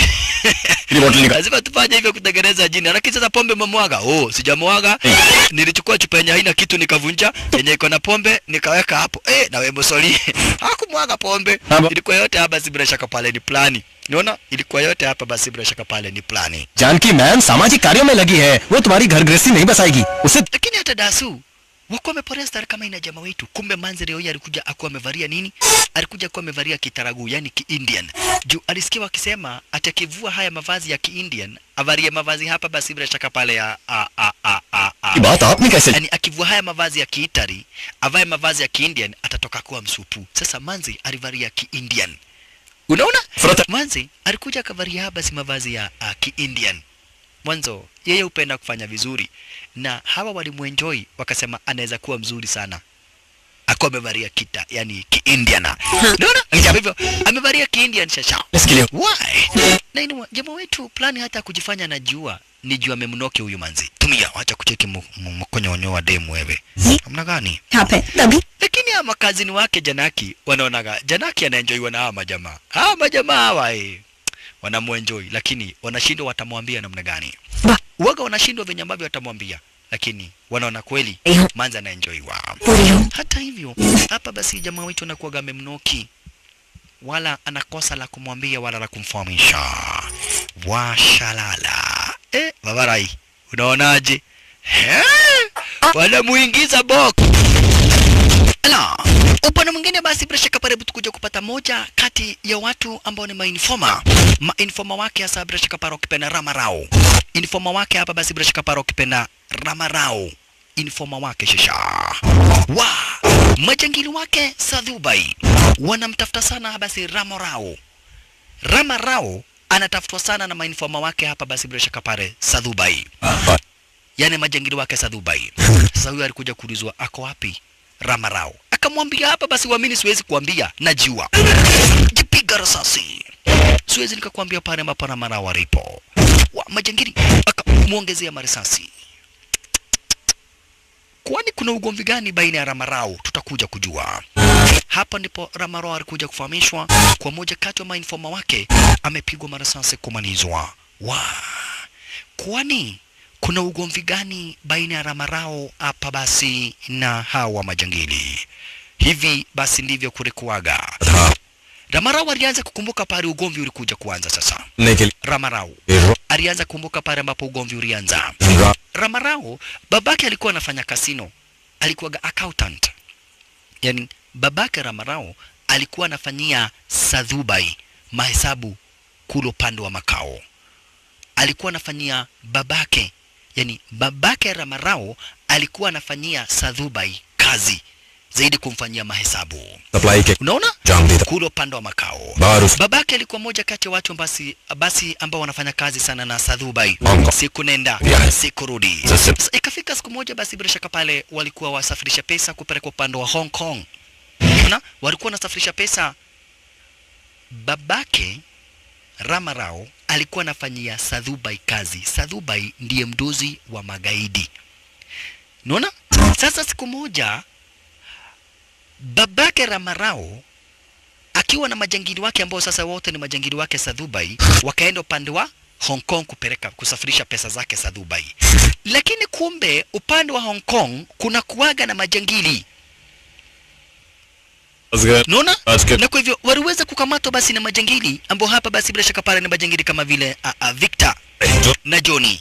ये बोतल निकाल Lazima tufanye hivyo kutengeneza jina. Lakini sasa pombe umemwaga. Oh, sijamwaga. Nilichukua chupa yenye haina kitu nikavunja, yenye iko na pombe nikaweka hapo. Eh, na wewe msoli. Hakumwaga pombe. Haba. Ilikuwa yote hapa si bila shaka pale ni plani. Unaona? Ilikuwa yote hapa basi bila shaka pale ni plani. Janaki ma'am सामाजिक कार्यों में लगी है वो तुम्हारी घर गृहस्थी नहीं बसाएगी उसे Lakini hata Dasu wakuwa wameporea stari kama ina jamaa wetu. Kumbe manzi leo hii alikuja akuwa amevalia nini? Alikuja akuwa amevalia kitaragu, yani ki-Indian. Juu alisikia wakisema ati akivua haya mavazi ya ki-Indian, avalie mavazi hapa basi bila shaka pale ya a a a a a. की बात आपने कैसे yani akivua haya mavazi ya kiitari avae mavazi ya kiindian atatoka kuwa msupu sasa manzi alivalia kiindian unaona Frota. manzi alikuja akavalia haya basi mavazi ya uh, kiindian mwanzo yeye hupenda kufanya vizuri na hawa walimwenjoi wakasema anaweza kuwa mzuri sana akuwa amevalia kita yani kiindiana unaona kwa hivyo amevalia kiindian shasha इसके लिए Why? Na inua jamaa wetu plani hata kujifanya anajua ni juu amemnoke huyu manzi. Tumia wacha kucheki mu- mu- mkonyonyo wa demu wewe. Namna gani? यहाँ पे तभी Lakini hawa makazini wake Janaki wanaonaga Janaki anaenjoywa na hawa majamaa. Hawa majamaa hawa eh wanamuenjoy lakini wanashindwa watamwambia namna gani. Ba- Waga wanashindwa venye ambavyo watamwambia lakini wanaona kweli Eh. manzi anaenjoywa. पूरी हो Hata hivyo hapa basi jamaa wetu anakuwaga amemnoki, wala anakosa la kumwambia wala la kumfahamisha. Washalala eh, babarai, unaonaje? Eh, wanamuingiza box Ala, upande mwingine basi bila shaka pale tukuja kupata moja kati ya watu ambao ni mainforma. Mainforma wake hasa bila shaka pale ukipenda Ramarao. Informa wake hapa basi bila shaka pale ukipenda Ramarao. Informa wake shisha. Wa, majangili wake Sadhubai wanamtafuta sana basi Ramarao. Ramarao anatafutwa sana na mainforma wake hapa basi bila shaka pale Sadhubai yani majangili wake Sadhubai. Sasa huyu alikuja kuulizwa ako wapi Ramarao, akamwambia hapa basi, uamini, siwezi kuambia, najua. Jipiga risasi, siwezi nikakwambia pale ambapo Ramarao alipo. Wa majangili akamwongezea marisasi. Kwani kuna ugomvi gani baina ya Ramarao? Tutakuja kujua. Hapa ndipo Ramarao alikuja kufahamishwa kwa moja kati ya mainforma wake amepigwa marasasi kumanizwa. Wa kwani kuna ugomvi gani baina ya Ramarao hapa basi na hawa majangili? Hivi basi ndivyo kulikuwaga. Ramarao alianza kukumbuka pale ugomvi ulikuja kuanza sasa. निकल Ramarao alianza kukumbuka pale ambapo ugomvi ulianza. Ramarao babake alikuwa anafanya kasino, alikuwa accountant. Yaani babake Ramarao alikuwa anafanyia Sadhubai mahesabu kule upande wa makao. Alikuwa anafanyia babake, yani babake Ramarao alikuwa anafanyia Sadhubai kazi zaidi kumfanyia mahesabu. Supply के Unaona? जाम देता Kule upande wa makao. बाहर उस Babake alikuwa moja kati ya watu basi basi ambao wanafanya kazi sana na Sadhubai. Bongo. Siku nenda, Yeah. siku rudi. Sasa- Sasa ikafika siku moja basi bila shaka pale walikuwa wasafirisha pesa kupeleka upande wa Hong Kong. na walikuwa wanasafirisha pesa. Babake Ramarao alikuwa anafanyia Sadhubai kazi. Sadhubai ndiye mdozi wa magaidi. Unaona? Sasa siku moja babake Ramarao akiwa na majangili wake ambao sasa wote ni majangili wake Sadhubai, wakaenda upande wa Hong Kong kupeleka kusafirisha pesa zake Sadhubai. Lakini kumbe upande wa Hong Kong kuna kuwaga na majangili Unaona? Basket. Na kwa hivyo waliweza kukamatwa basi na majangili ambao hapa basi bila shaka pale ni majangili kama vile uh, uh, Victor na Johnny.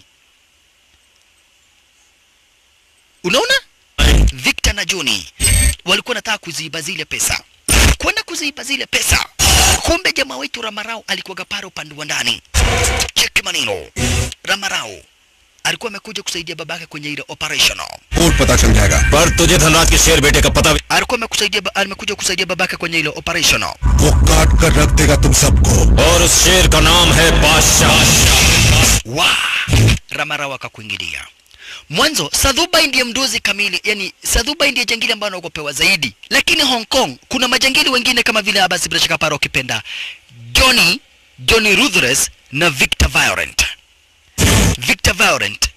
Unaona? Victor na Johnny walikuwa nataka kuziiba zile pesa, kwenda kuziiba zile pesa. Kumbe jamaa wetu Ramarao alikuwa pale upande wa ndani. Cheki maneno, Ramarao alikuwa amekuja kusaidia babake kwenye ile operation. फूट पता चल जाएगा पर तुझे धनराज के शेर बेटे का पता भी Alikuwa amekusaidia, amekuja kusaidia babake kwenye ile operation. वो काट कर रख देगा तुम सबको और उस शेर का नाम है बादशाह wa Ramarao akakuingilia. Mwanzo Sadhubai ndiye mdozi kamili, yani Sadhubai ndiye jangili ambaye anaogopewa zaidi, lakini Hong Kong kuna majangili wengine kama vile Abbas bila shaka paro ukipenda Johnny Johnny Ruthless na Victor Violent. Victor Violent,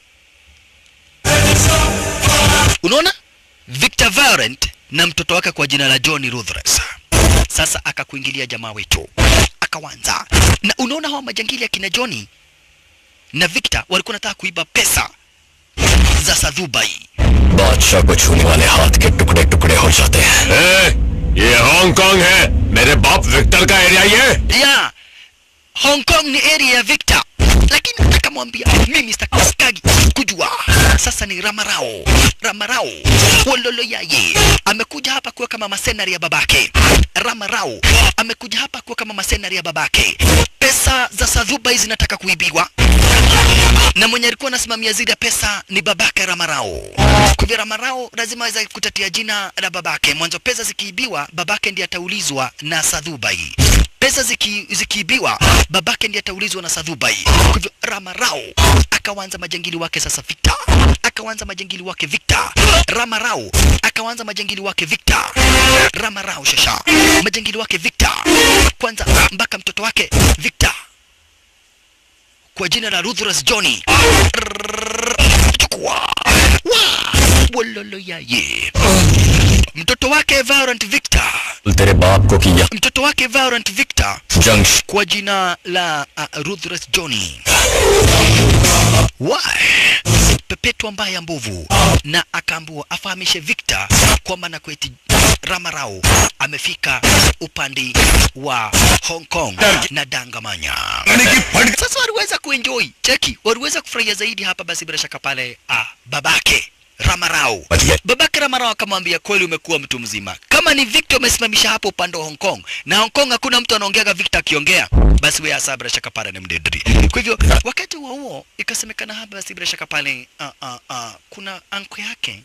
unaona Victor Violent na mtoto wake kwa jina la Johnny Ruthless. Sasa akakuingilia jamaa wetu akawanza, na unaona hawa majangili akina Johnny na Victor walikuwa nataka kuiba pesa za Sadhubai. बादशाह को छूने वाले हाथ के टुकड़े टुकड़े हो जाते हैं ये हांगकांग है मेरे बाप विक्टर का एरिया ये Ya Hong Kong ni area ya Victor, lakini akamwambia mimi sitaki kujua. Sasa ni Ramarao, Ramarao Wololo yaye amekuja hapa kuwa kama masenari ya babake. Ramarao amekuja hapa kuwa kama masenari ya babake. Pesa za Sadhubai zinataka kuibiwa na mwenye alikuwa anasimamia zile pesa ni babake Ramarao. Kwa hivyo Ramarao lazima aweze kutatia jina la babake. Mwanzo pesa zikiibiwa, babake ndiye ataulizwa na Sadhubai. Pesa ziki, zikiibiwa, babake ndiye ataulizwa na Sadhubai. Kwa hivyo Ramarao akawanza majangili wake sasa Victor, akawanza majangili wake Victor. Ramarao akawanza majangili wake Victor. Ramarao shasha majangili wake Victor, kwanza mpaka mtoto wake Victor kwa jina la Ruthless Johnny. Chukua. Wa. Wololo yaye. Mtoto wake Violent Victor. तेरे बाप को किया Mtoto wake Violent Victor जंग kwa jina la uh, Ruthless Johnny. Why? Pepetwa mbaya mbovu na akaambiwa afahamishe Victor kwamba na kweti Ramarao amefika upande wa Hong Kong na Dangamanya. Sasa waliweza kuenjoy, cheki, waliweza kufurahia zaidi hapa. Basi bila shaka pale ah, babake Ramarao babake Ramarao akamwambia, kweli umekuwa mtu mzima. Kama ni Victor umesimamisha hapo upande wa Hong Kong, na Hong Kong hakuna mtu anaongeaga Victor akiongea, basi wewe hasa bila shaka pale ni mdedri. Kwa hivyo wakati huo huo ikasemekana hapa, basi bila shaka pale uh, uh, uh, kuna anko yake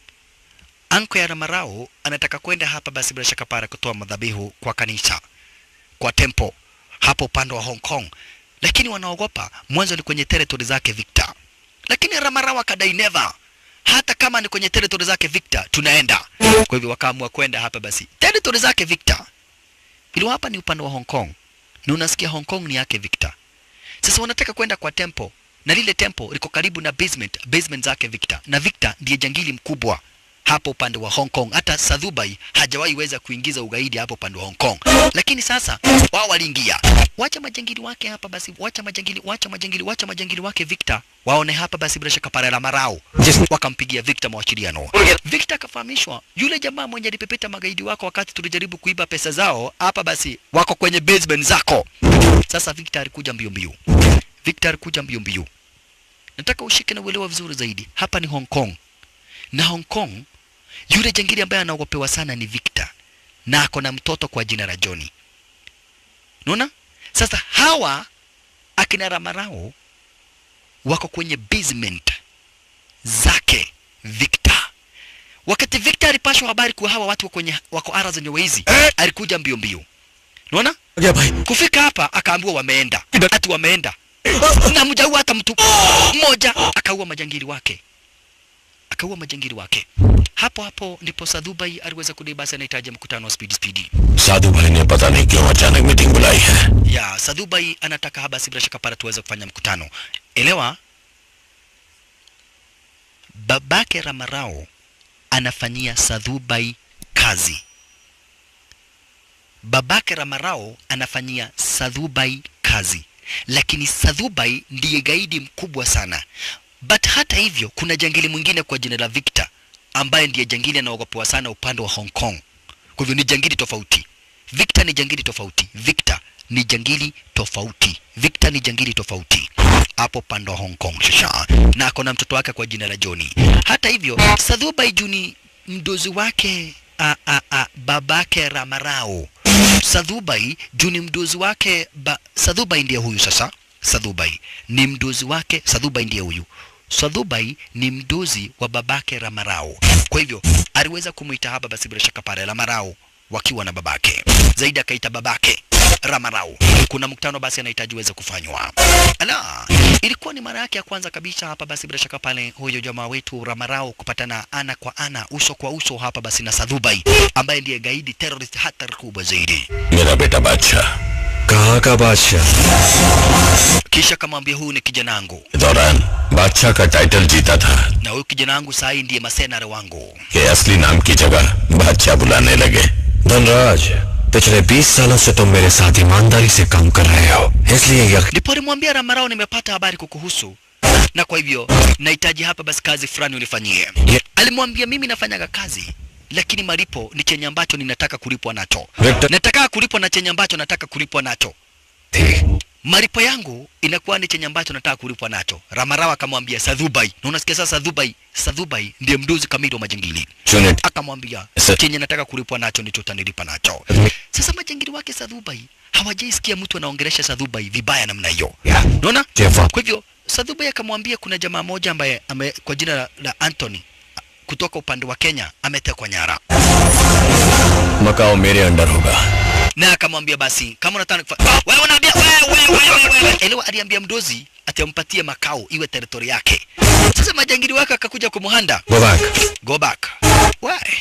anko ya Ramarao anataka kwenda hapa, basi bila shaka pale kutoa madhabihu kwa kanisa, kwa tempo hapo upande wa Hong Kong, lakini wanaogopa. Mwanzo ni kwenye territory zake Victor, lakini Ramarao akadai never hata kama ni kwenye territory zake Victor tunaenda. Kwa hivyo wakaamua kwenda hapa basi territory zake Victor, ili hapa ni upande wa Hong Kong na unasikia Hong Kong ni yake Victor. Sasa wanataka kwenda kwa temple na lile temple liko karibu na basement, basement zake Victor, na Victor ndiye jangili mkubwa hapo upande wa Hong Kong. Hata Sadhubai hajawahi weza kuingiza ugaidi hapo upande wa Hong Kong, lakini sasa wao waliingia. Wacha majangili wake hapa basi, wacha majangili, wacha majangili, wacha majangili wake Victor waone hapa basi, bila shaka pale la marao wakampigia Victor mawasiliano. Victor akafahamishwa yule jamaa mwenye alipepeta magaidi wako wakati tulijaribu kuiba pesa zao hapa, basi wako kwenye basement zako. Sasa Victor alikuja mbio mbio, Victor alikuja mbio mbio. Nataka ushike na uelewa vizuri zaidi, hapa ni Hong Kong na Hong Kong yule jangili ambaye anaogopewa sana ni Victor na ako na mtoto kwa jina la Johnny. Unaona? Sasa hawa akina Ramarao wako kwenye basement zake Victor. Wakati Victor alipashwa habari kuwa hawa watu wako kwenye wako ara zenye wezi, alikuja mbio mbio. Unaona? गया भाई Kufika hapa akaambiwa wameenda, ati wameenda na mjaua hata mtu mmoja, akaua majangili wake akaua majangili wake. Hapo hapo ndipo Sadhubai aliweza kudai basi anahitaji mkutano wa speed speed. साधु भाई ने पता नहीं क्यों अचानक मीटिंग बुलाई है ya Sadhubai anataka basi bila shaka para tuweze kufanya mkutano. Elewa, babake Ramarao anafanyia Sadhubai kazi. Babake Ramarao anafanyia Sadhubai kazi, lakini Sadhubai ndiye gaidi mkubwa sana. But hata hivyo, kuna jangili mwingine kwa jina la Victor ambaye ndiye jangili anaogopewa sana upande wa Hong Kong. Kwa hivyo ni jangili tofauti. Victor ni jangili tofauti. Victor ni jangili tofauti. Victor ni jangili tofauti hapo pande wa Hong Kong shasha, na ako na mtoto wake kwa jina la Johnny. Hata hivyo, Sadhubai Juni mdozi wake a, a, a, babake Ramarao. Sadhubai Juni mdozi wake ba, Sadhubai ndiye huyu sasa. Sadhubai ni mdozi wake, Sadhubai ndiye huyu. Sadhubai ni mdozi wa babake Ramarao. Kwa hivyo aliweza kumuita hapa basi bila shaka pale Ramarao wakiwa na babake. Zaidi akaita babake Ramarao. Kuna mkutano basi anahitaji uweze kufanywa. Ala, ilikuwa ni mara yake ya kwanza kabisa hapa basi bila shaka pale huyo jamaa wetu Ramarao kupatana ana kwa ana, uso kwa uso hapa basi na Sadhubai ambaye ndiye gaidi terrorist hatari kubwa zaidi. मेरा बेटा बादशाह कहाँ का बादशाह Kisha kamwambia huyu ni kijana wangu के दौरान बादशाह का टाइटल जीता था na huyu kijana wangu saa hii ndiye masenare wangu. कि असली नाम की जगह बादशाह बुलाने लगे धनराज पिछले 20 सालों से तुम मेरे साथ ईमानदारी से काम कर रहे हो इसलिए यकीन Ndipo alimwambia Ramarao, nimepata habari kukuhusu na kwa hivyo nahitaji hapa basi kazi fulani unifanyie. Ye- Alimwambia mimi nafanyaga kazi lakini malipo ni chenye ambacho ninataka kulipwa nacho. Victor- Nataka kulipwa na chenye ambacho nataka kulipwa nacho. थी Malipo yangu inakuwa ni chenye ambacho nataka kulipwa nacho. Ramarao akamwambia Sadhubai, na unasikia sasa Sadhubai, Sadhubai ndiye mduzi kamili wa majangili. सुने Akamwambia Sa- chenye nataka kulipwa nacho ndicho utanilipa nacho. Sasa majangili wake Sadhubai hawajaisikia mtu anaongelesha Sadhubai vibaya namna hiyo. या Unaona? जेफा Kwa hivyo Sadhubai akamwambia kuna jamaa moja ambaye ame, kwa jina la, la Anthony kutoka upande wa Kenya ametekwa nyara, Macau मेरे under होगा na akamwambia basi kama unataka kufa... ah, wewe unaambia wewe wewe wewe wewe elewa, aliambia mdozi atampatie makao iwe teritori yake. Sasa majangili wake akakuja kumuhanda, go back go back. Why?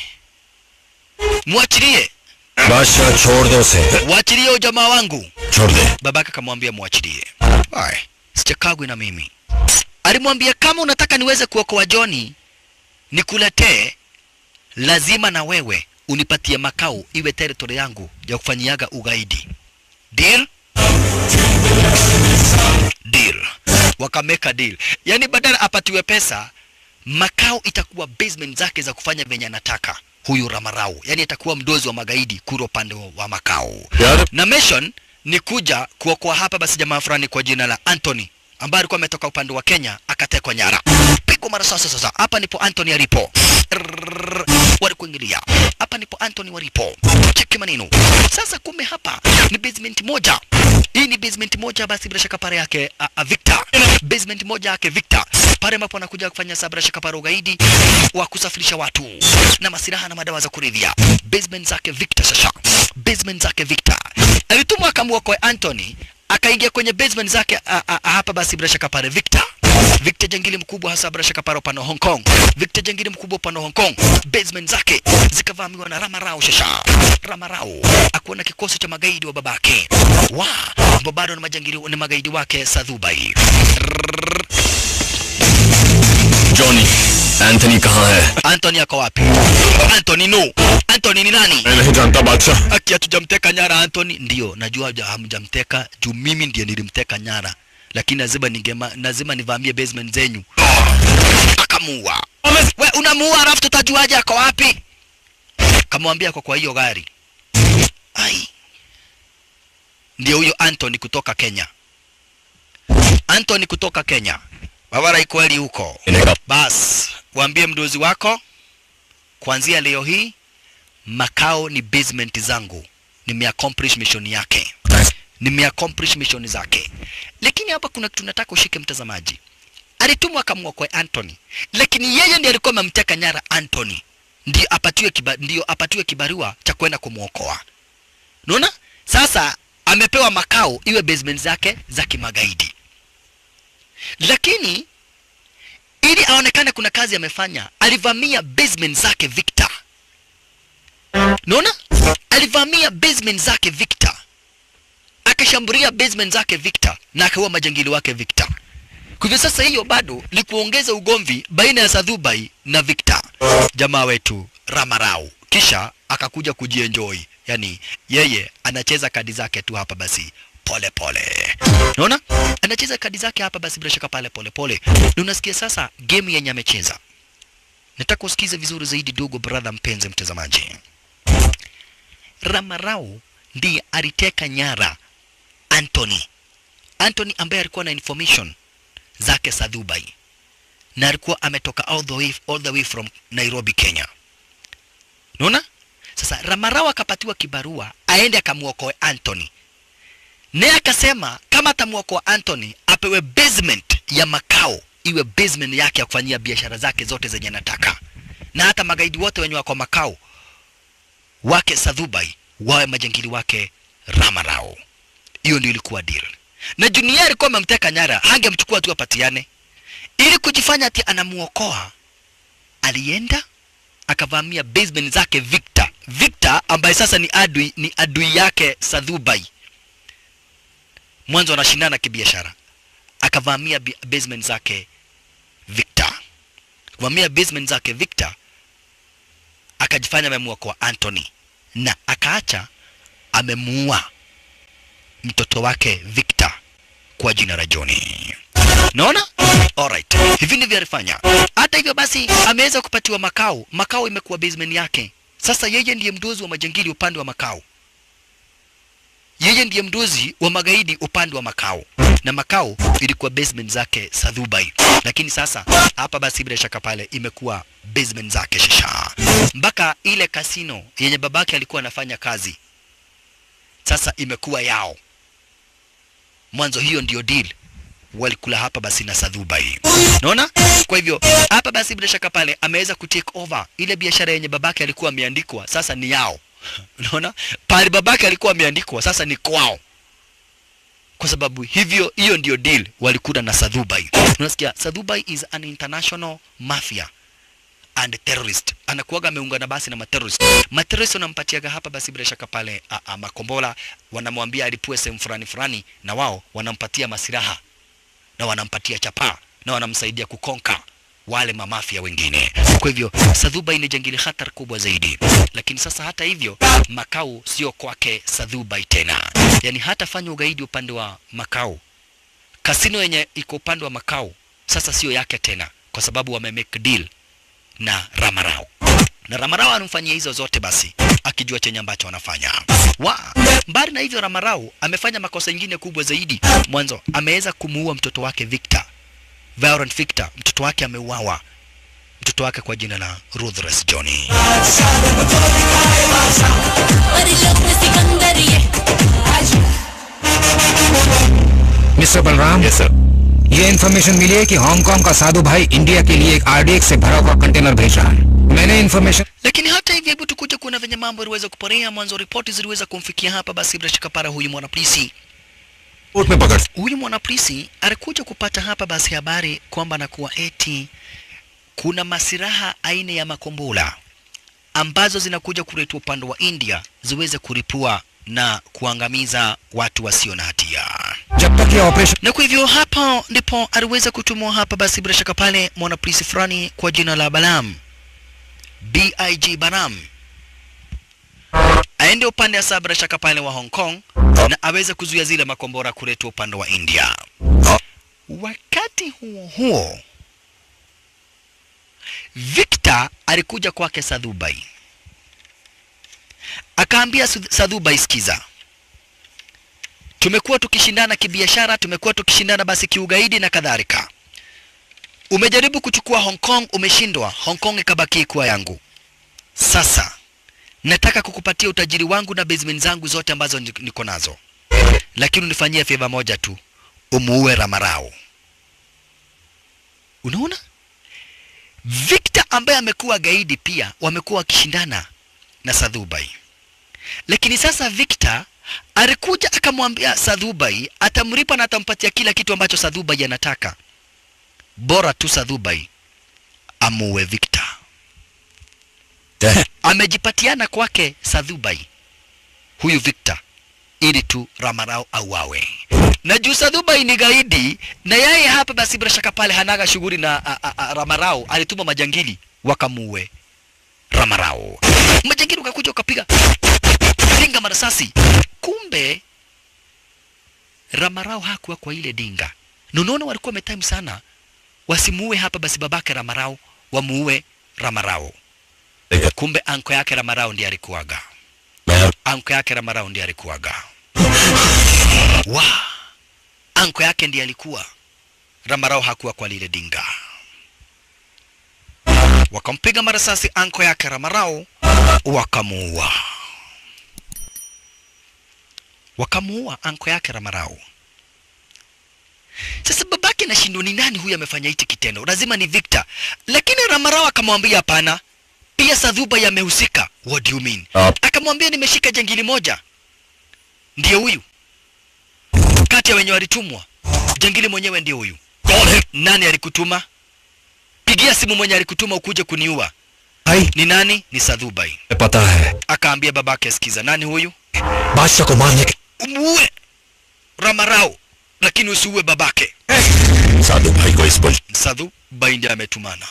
Mwachilie, बादशाह छोड़ दो उसे waachilie ujamaa wangu. छोड़ दे Babake akamwambia mwachilie. Why? Sichakagwi na mimi. Alimwambia kama unataka niweze kuokoa Johnny nikuletee, lazima na wewe unipatie makao iwe territory yangu ya kufanyiaga ugaidi. Deal? Deal. Wakameka deal. Yaani badala apatiwe pesa, makao itakuwa basement zake za kufanya venye anataka huyu Ramarau. Yaani atakuwa mdozi wa magaidi kuro upande wa- wa makao यार na mission ni kuja kuokoa hapa basi jamaa fulani kwa jina la Anthony ambaye alikuwa ametoka upande wa Kenya akatekwa nyara. Pigwa mara sasa sasa. Hapa ndipo Anthony alipo. Rrrr, Walikuingilia. Hapa ndipo Anthony walipo. Cheki maneno. Sasa kumbe hapa ni basement moja. Hii ni basement moja basi bila shaka pare yake a, a Victor. Basement moja yake Victor. Pale ambapo anakuja kufanya sabra shaka pare ugaidi wa kusafirisha watu na masilaha na madawa za kulevya. Basement zake Victor sasa. Basement zake Victor. Alitumwa akamwokoe Anthony akaingia kwenye basement zake a, a, a, hapa basi bila shaka pale Victor. Victor jangili mkubwa hasa bila shaka pale upande wa Hong Kong. Victor jangili mkubwa upande wa Hong Kong. Basement zake zikavamiwa na Ramarao shasha. Ramarao akuwa na kikosi cha magaidi wa babake. Wa, ambao bado ni majangili ni magaidi wake Sadhubai. Johnny Anthony कहाँ है Anthony ako wapi? Anthony no. Anthony ni nani? मैं नहीं जानता बादशाह Aki hatujamteka nyara Anthony. Ndio, najua haja- hamjamteka juu mimi ndiye nilimteka nyara, lakini lazima ningema, lazima nivamie basement zenyu. Akamuua. We unamuua alafu tutajuaje ako wapi? Kamwambia kwa kwa hiyo gari. Ai. Ndio huyo Anthony kutoka Kenya. Anthony kutoka Kenya. Wawara ikweli huko. इन्हें Bas, waambie mdozi wako kuanzia leo hii makao ni basement zangu. Nimeaccomplish mission yake, nimeaccomplish mission zake. Lakini hapa kuna kitu nataka ushike, mtazamaji. Alitumwa akamwokoe Anthony, lakini yeye ndiye alikuwa amemteka nyara Anthony, ndio apatiwe kiba, ndio apatiwe kibarua cha kwenda kumwokoa. Unaona? Sasa amepewa makao iwe basement zake za kimagaidi, lakini ili aonekane kuna kazi amefanya alivamia basement zake victor naona alivamia basement zake victor akashambulia basement zake victor na akaua majangili wake victor kwa hivyo sasa hiyo bado ni kuongeza ugomvi baina ya sadhubai na victor jamaa wetu ramarau kisha akakuja kujienjoy yani yeye anacheza kadi zake tu hapa basi pole pole unaona anacheza kadi zake hapa basi bila shaka pale pole pole na unasikia sasa game yenye amecheza nataka usikize vizuri zaidi dogo brother mpenzi mtazamaji ramarau ndiye aliteka nyara anthony anthony ambaye alikuwa na information zake za dubai na alikuwa ametoka all the way, all the way from nairobi kenya unaona sasa ramarau akapatiwa kibarua aende akamwokoe anthony naye akasema kama atamwokoa anthony apewe basement ya makao iwe basement yake ya kufanyia biashara zake zote zenye anataka na hata magaidi wote wenye wako makao wake sadhubai wawe majangili wake ramarao hiyo ndio ilikuwa deal na junia alikuwa amemteka nyara hangemchukua tu apatiane ili kujifanya ati anamuokoa alienda akavamia basement zake victor victor ambaye sasa ni adui ni adui yake sadhubai mwanzo wanashindana kibiashara akavamia bi- basement zake victor kuvamia basement zake victor akajifanya amemuokoa anthony na akaacha amemuua mtoto wake victor kwa jina la Johnny. Naona? Alright. Hivi ndivyo alifanya. Hata hivyo basi ameweza kupatiwa makao. Makao imekuwa basement yake. Sasa yeye ndiye mdozi wa majangili upande wa makao. Yeye ndiye mdozi wa magaidi upande wa makao. Na makao ilikuwa basement zake Sadhubai. Lakini sasa hapa basi bila shaka pale imekuwa basement zake Shisha. Mpaka ile kasino yenye babake alikuwa anafanya kazi sasa imekuwa yao mwanzo hiyo ndio deal walikula hapa basi na Sadhubai. Naona? Kwa hivyo hapa basi bila shaka pale ameweza kutake over ile biashara yenye babake alikuwa ameandikwa, sasa ni yao. Unaona? Pale babake alikuwa ameandikwa, sasa ni kwao. Kwa sababu hivyo hiyo ndio deal walikula na Sadhubai. Unasikia? Sadhubai is an international mafia and terrorist anakuwaga ameungana basi na materrorist materrorist wanampatiaga hapa basi bila shaka pale a, a, makombola wanamwambia alipue sehemu fulani fulani na wao wanampatia masiraha na wanampatia chapaa na wanamsaidia kukonka wale mamafia wengine kwa hivyo sadhubai ni jangili hatari kubwa zaidi lakini sasa hata hivyo makao sio kwake sadhubai tena yani hatafanya ugaidi upande wa makao kasino yenye iko upande wa makao sasa sio yake tena kwa sababu wamemake deal na Ramarao na Ramarao anamfanyia hizo zote basi akijua chenye ambacho anafanya. Wa mbali na hivyo, Ramarao amefanya makosa ingine kubwa zaidi. Mwanzo ameweza kumuua mtoto wake Victor, Violent Victor, mtoto wake ameuawa, mtoto wake kwa jina la Ruthless Johnny. Mister Balram yes sir ये information मिली है कि हांगकांग का साधु भाई इंडिया के लिए एक आरडीएक्स से भरा हुआ कंटेनर भेज रहा है मैंने information Lakini hata hivyo, hebu tukuje kuona venye mambo yaliweza kuporea. Mwanzo ripoti ziliweza kumfikia hapa, basi bila shaka para huyu mwanapolisi court में पकड़ huyu mwanapolisi alikuja kupata hapa basi habari kwamba nakuwa eti kuna masiraha aina ya makombola ambazo zinakuja kuletwa upande wa India ziweze kuripua na kuangamiza watu wasio na hatia. जब तक ये operation Na kwa hivyo hapa ndipo aliweza kutumwa hapa basi bila shaka pale mwanapolisi fulani kwa jina la Balam, BIG Baram aende upande wa saa bila shaka pale wa Hong Kong na aweze kuzuia zile makombora kuletwa upande wa India. Wakati huo huo, Victor alikuja kwake Sadhubai, akaambia Sud- Sadhubai, sikiza, tumekuwa tukishindana kibiashara, tumekuwa tukishindana basi kiugaidi na kadhalika. Umejaribu kuchukua Hong Kong, umeshindwa. Hong Kong ikabaki kuwa yangu. Sasa nataka kukupatia utajiri wangu na basement zangu zote ambazo ni- niko nazo, lakini unifanyie favor moja tu, umuue Ramarao. Unaona, Victor ambaye amekuwa gaidi pia wamekuwa wakishindana na Sadhubai, lakini sasa Victor alikuja akamwambia Sadhubai atamlipa na atampatia kila kitu ambacho Sadhubai anataka bora tu Sadhubai amuue Victor. Amejipatiana kwake Sadhubai huyu Victor ili tu Ramarao auawe. Na juu Sadhubai ni gaidi na yeye hapa basi bila shaka pale hanaga shughuli na a, a, a, Ramarao alituma majangili wakamuue Ramarao. Majangili wakakuja wakapiga dinga marasasi. Kumbe Ramarao hakuwa kwa ile dinga. Na unaona walikuwa wametime sana wasimuue hapa basi babake Ramarao, wamuue Ramarao. Kumbe anko yake Ramarao ndiye alikuwaga. Anko yake Ramarao ndiye alikuwaga. Wa anko yake ndiye alikuwa. Ramarao hakuwa kwa lile dinga. Wakampiga marasasi anko yake Ramarao, wakamuua. Wakamuua anko yake Ramarao. Sasa babake nashindwa ni nani huyu amefanya hichi kitendo, lazima ni Victor. Lakini Ramarao akamwambia hapana, pia Sadhuba yamehusika. What do you mean? Ah. Akamwambia nimeshika jangili moja, ndiye huyu kati ya wenye walitumwa. Jangili mwenyewe ndiye huyu. Nani alikutuma? Pigia simu mwenye alikutuma ukuje kuniua. भाई Ni nani? Ni Sadhubai. पता है Akaambia babake, sikiza, nani huyu? बादशाह को मारने के Umuue Ramarao, lakini usiue babake. साधु भाई को इस बुल Sadhu Baindi ametumana.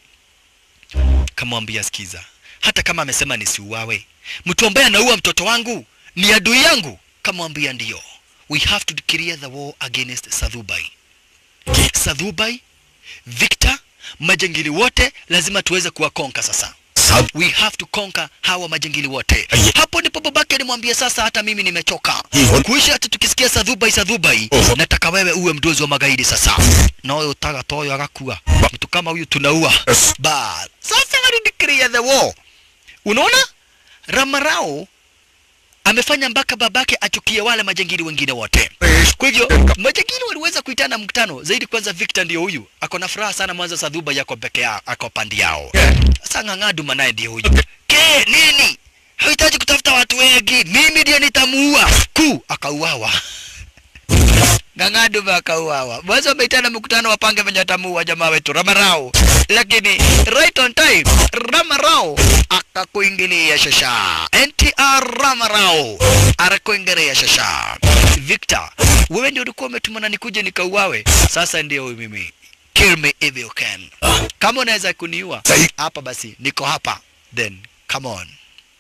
Kamwambia sikiza, hata kama amesema nisiuawe, mtu ambaye anaua mtoto wangu ni adui yangu. Kamwambia ndiyo, we have to declare the war against Sadhubai. Sadhubai, Victor, majangili wote lazima tuweze kuwakonka sasa. Sadhu We have to conquer hawa majangili wote. Aye. Hapo ndipo babake alimwambia sasa, hata mimi nimechoka Hivyo. kuishi hata tukisikia Sadhubai Sadhubai, Oho. nataka wewe uwe mdozi wa magaidi sasa. Na wewe utaga toyo agakua mtu kama huyu tunaua. Yes. Ba sasa walideclare the war. Unaona, Ramarao amefanya mpaka babake achukie wale majangili wengine wote. Kwa hivyo majangili waliweza kuitana mkutano zaidi. Kwanza Victor ndio huyu ako na furaha sana, mwanzo Sadhuba yako peke yao, ako pandi yao. Sasa Ng'ang'aduma naye ndio huyu. Ke nini? Hahitaji kutafuta watu wengi, mimi ndiye nitamuua. Ku akauawa. Ng'ang'aduma akauawa. Mwanzo wameitana mkutano wapange venye watamuua jamaa wetu Ramarao, lakini right on time Ramarao akakuingilia shasha. NTR Ramarao arakuingilia shasha. Victor, wewe ndio ulikuwa umetumana nikuje nikauawe, sasa ndio huyu mimi. Kill me if you can. Kama unaweza kuniua Sahi. hapa, basi niko hapa, then come on,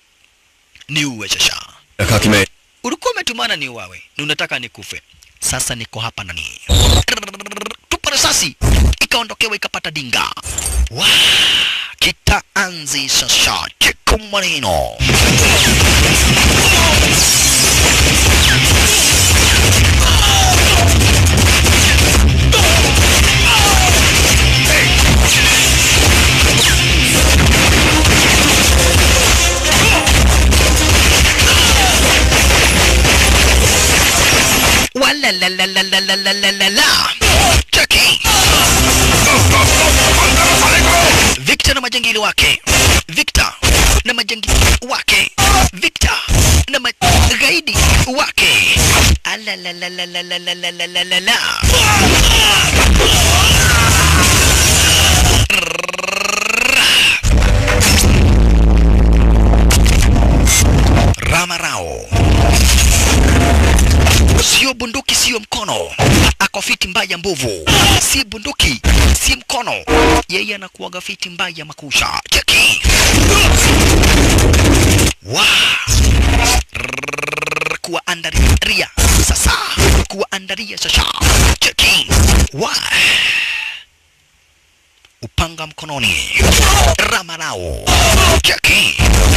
niuwe shasha रखा कि मैं ulikuwa umetumana ni uwawe na unataka nikufe sasa niko hapa nani tupa risasi ikaondokewa ikapata dinga wa kitaanzi sasa cheko maneno wala la la la la la la la la la cheki Victor na majangili wake Victor na majangili wake Victor na magaidi wake ala la la la la la la la la la la la Ramarao sio bunduki, sio mkono, ako fiti mbaya mbovu, si bunduki, si mkono, yeye anakuwaga fiti mbaya makusha. Cheki wa Rrrr, kuwaandaria sasa, kuwaandaria sasa. Cheki wa upanga mkononi, Ramarao. Cheki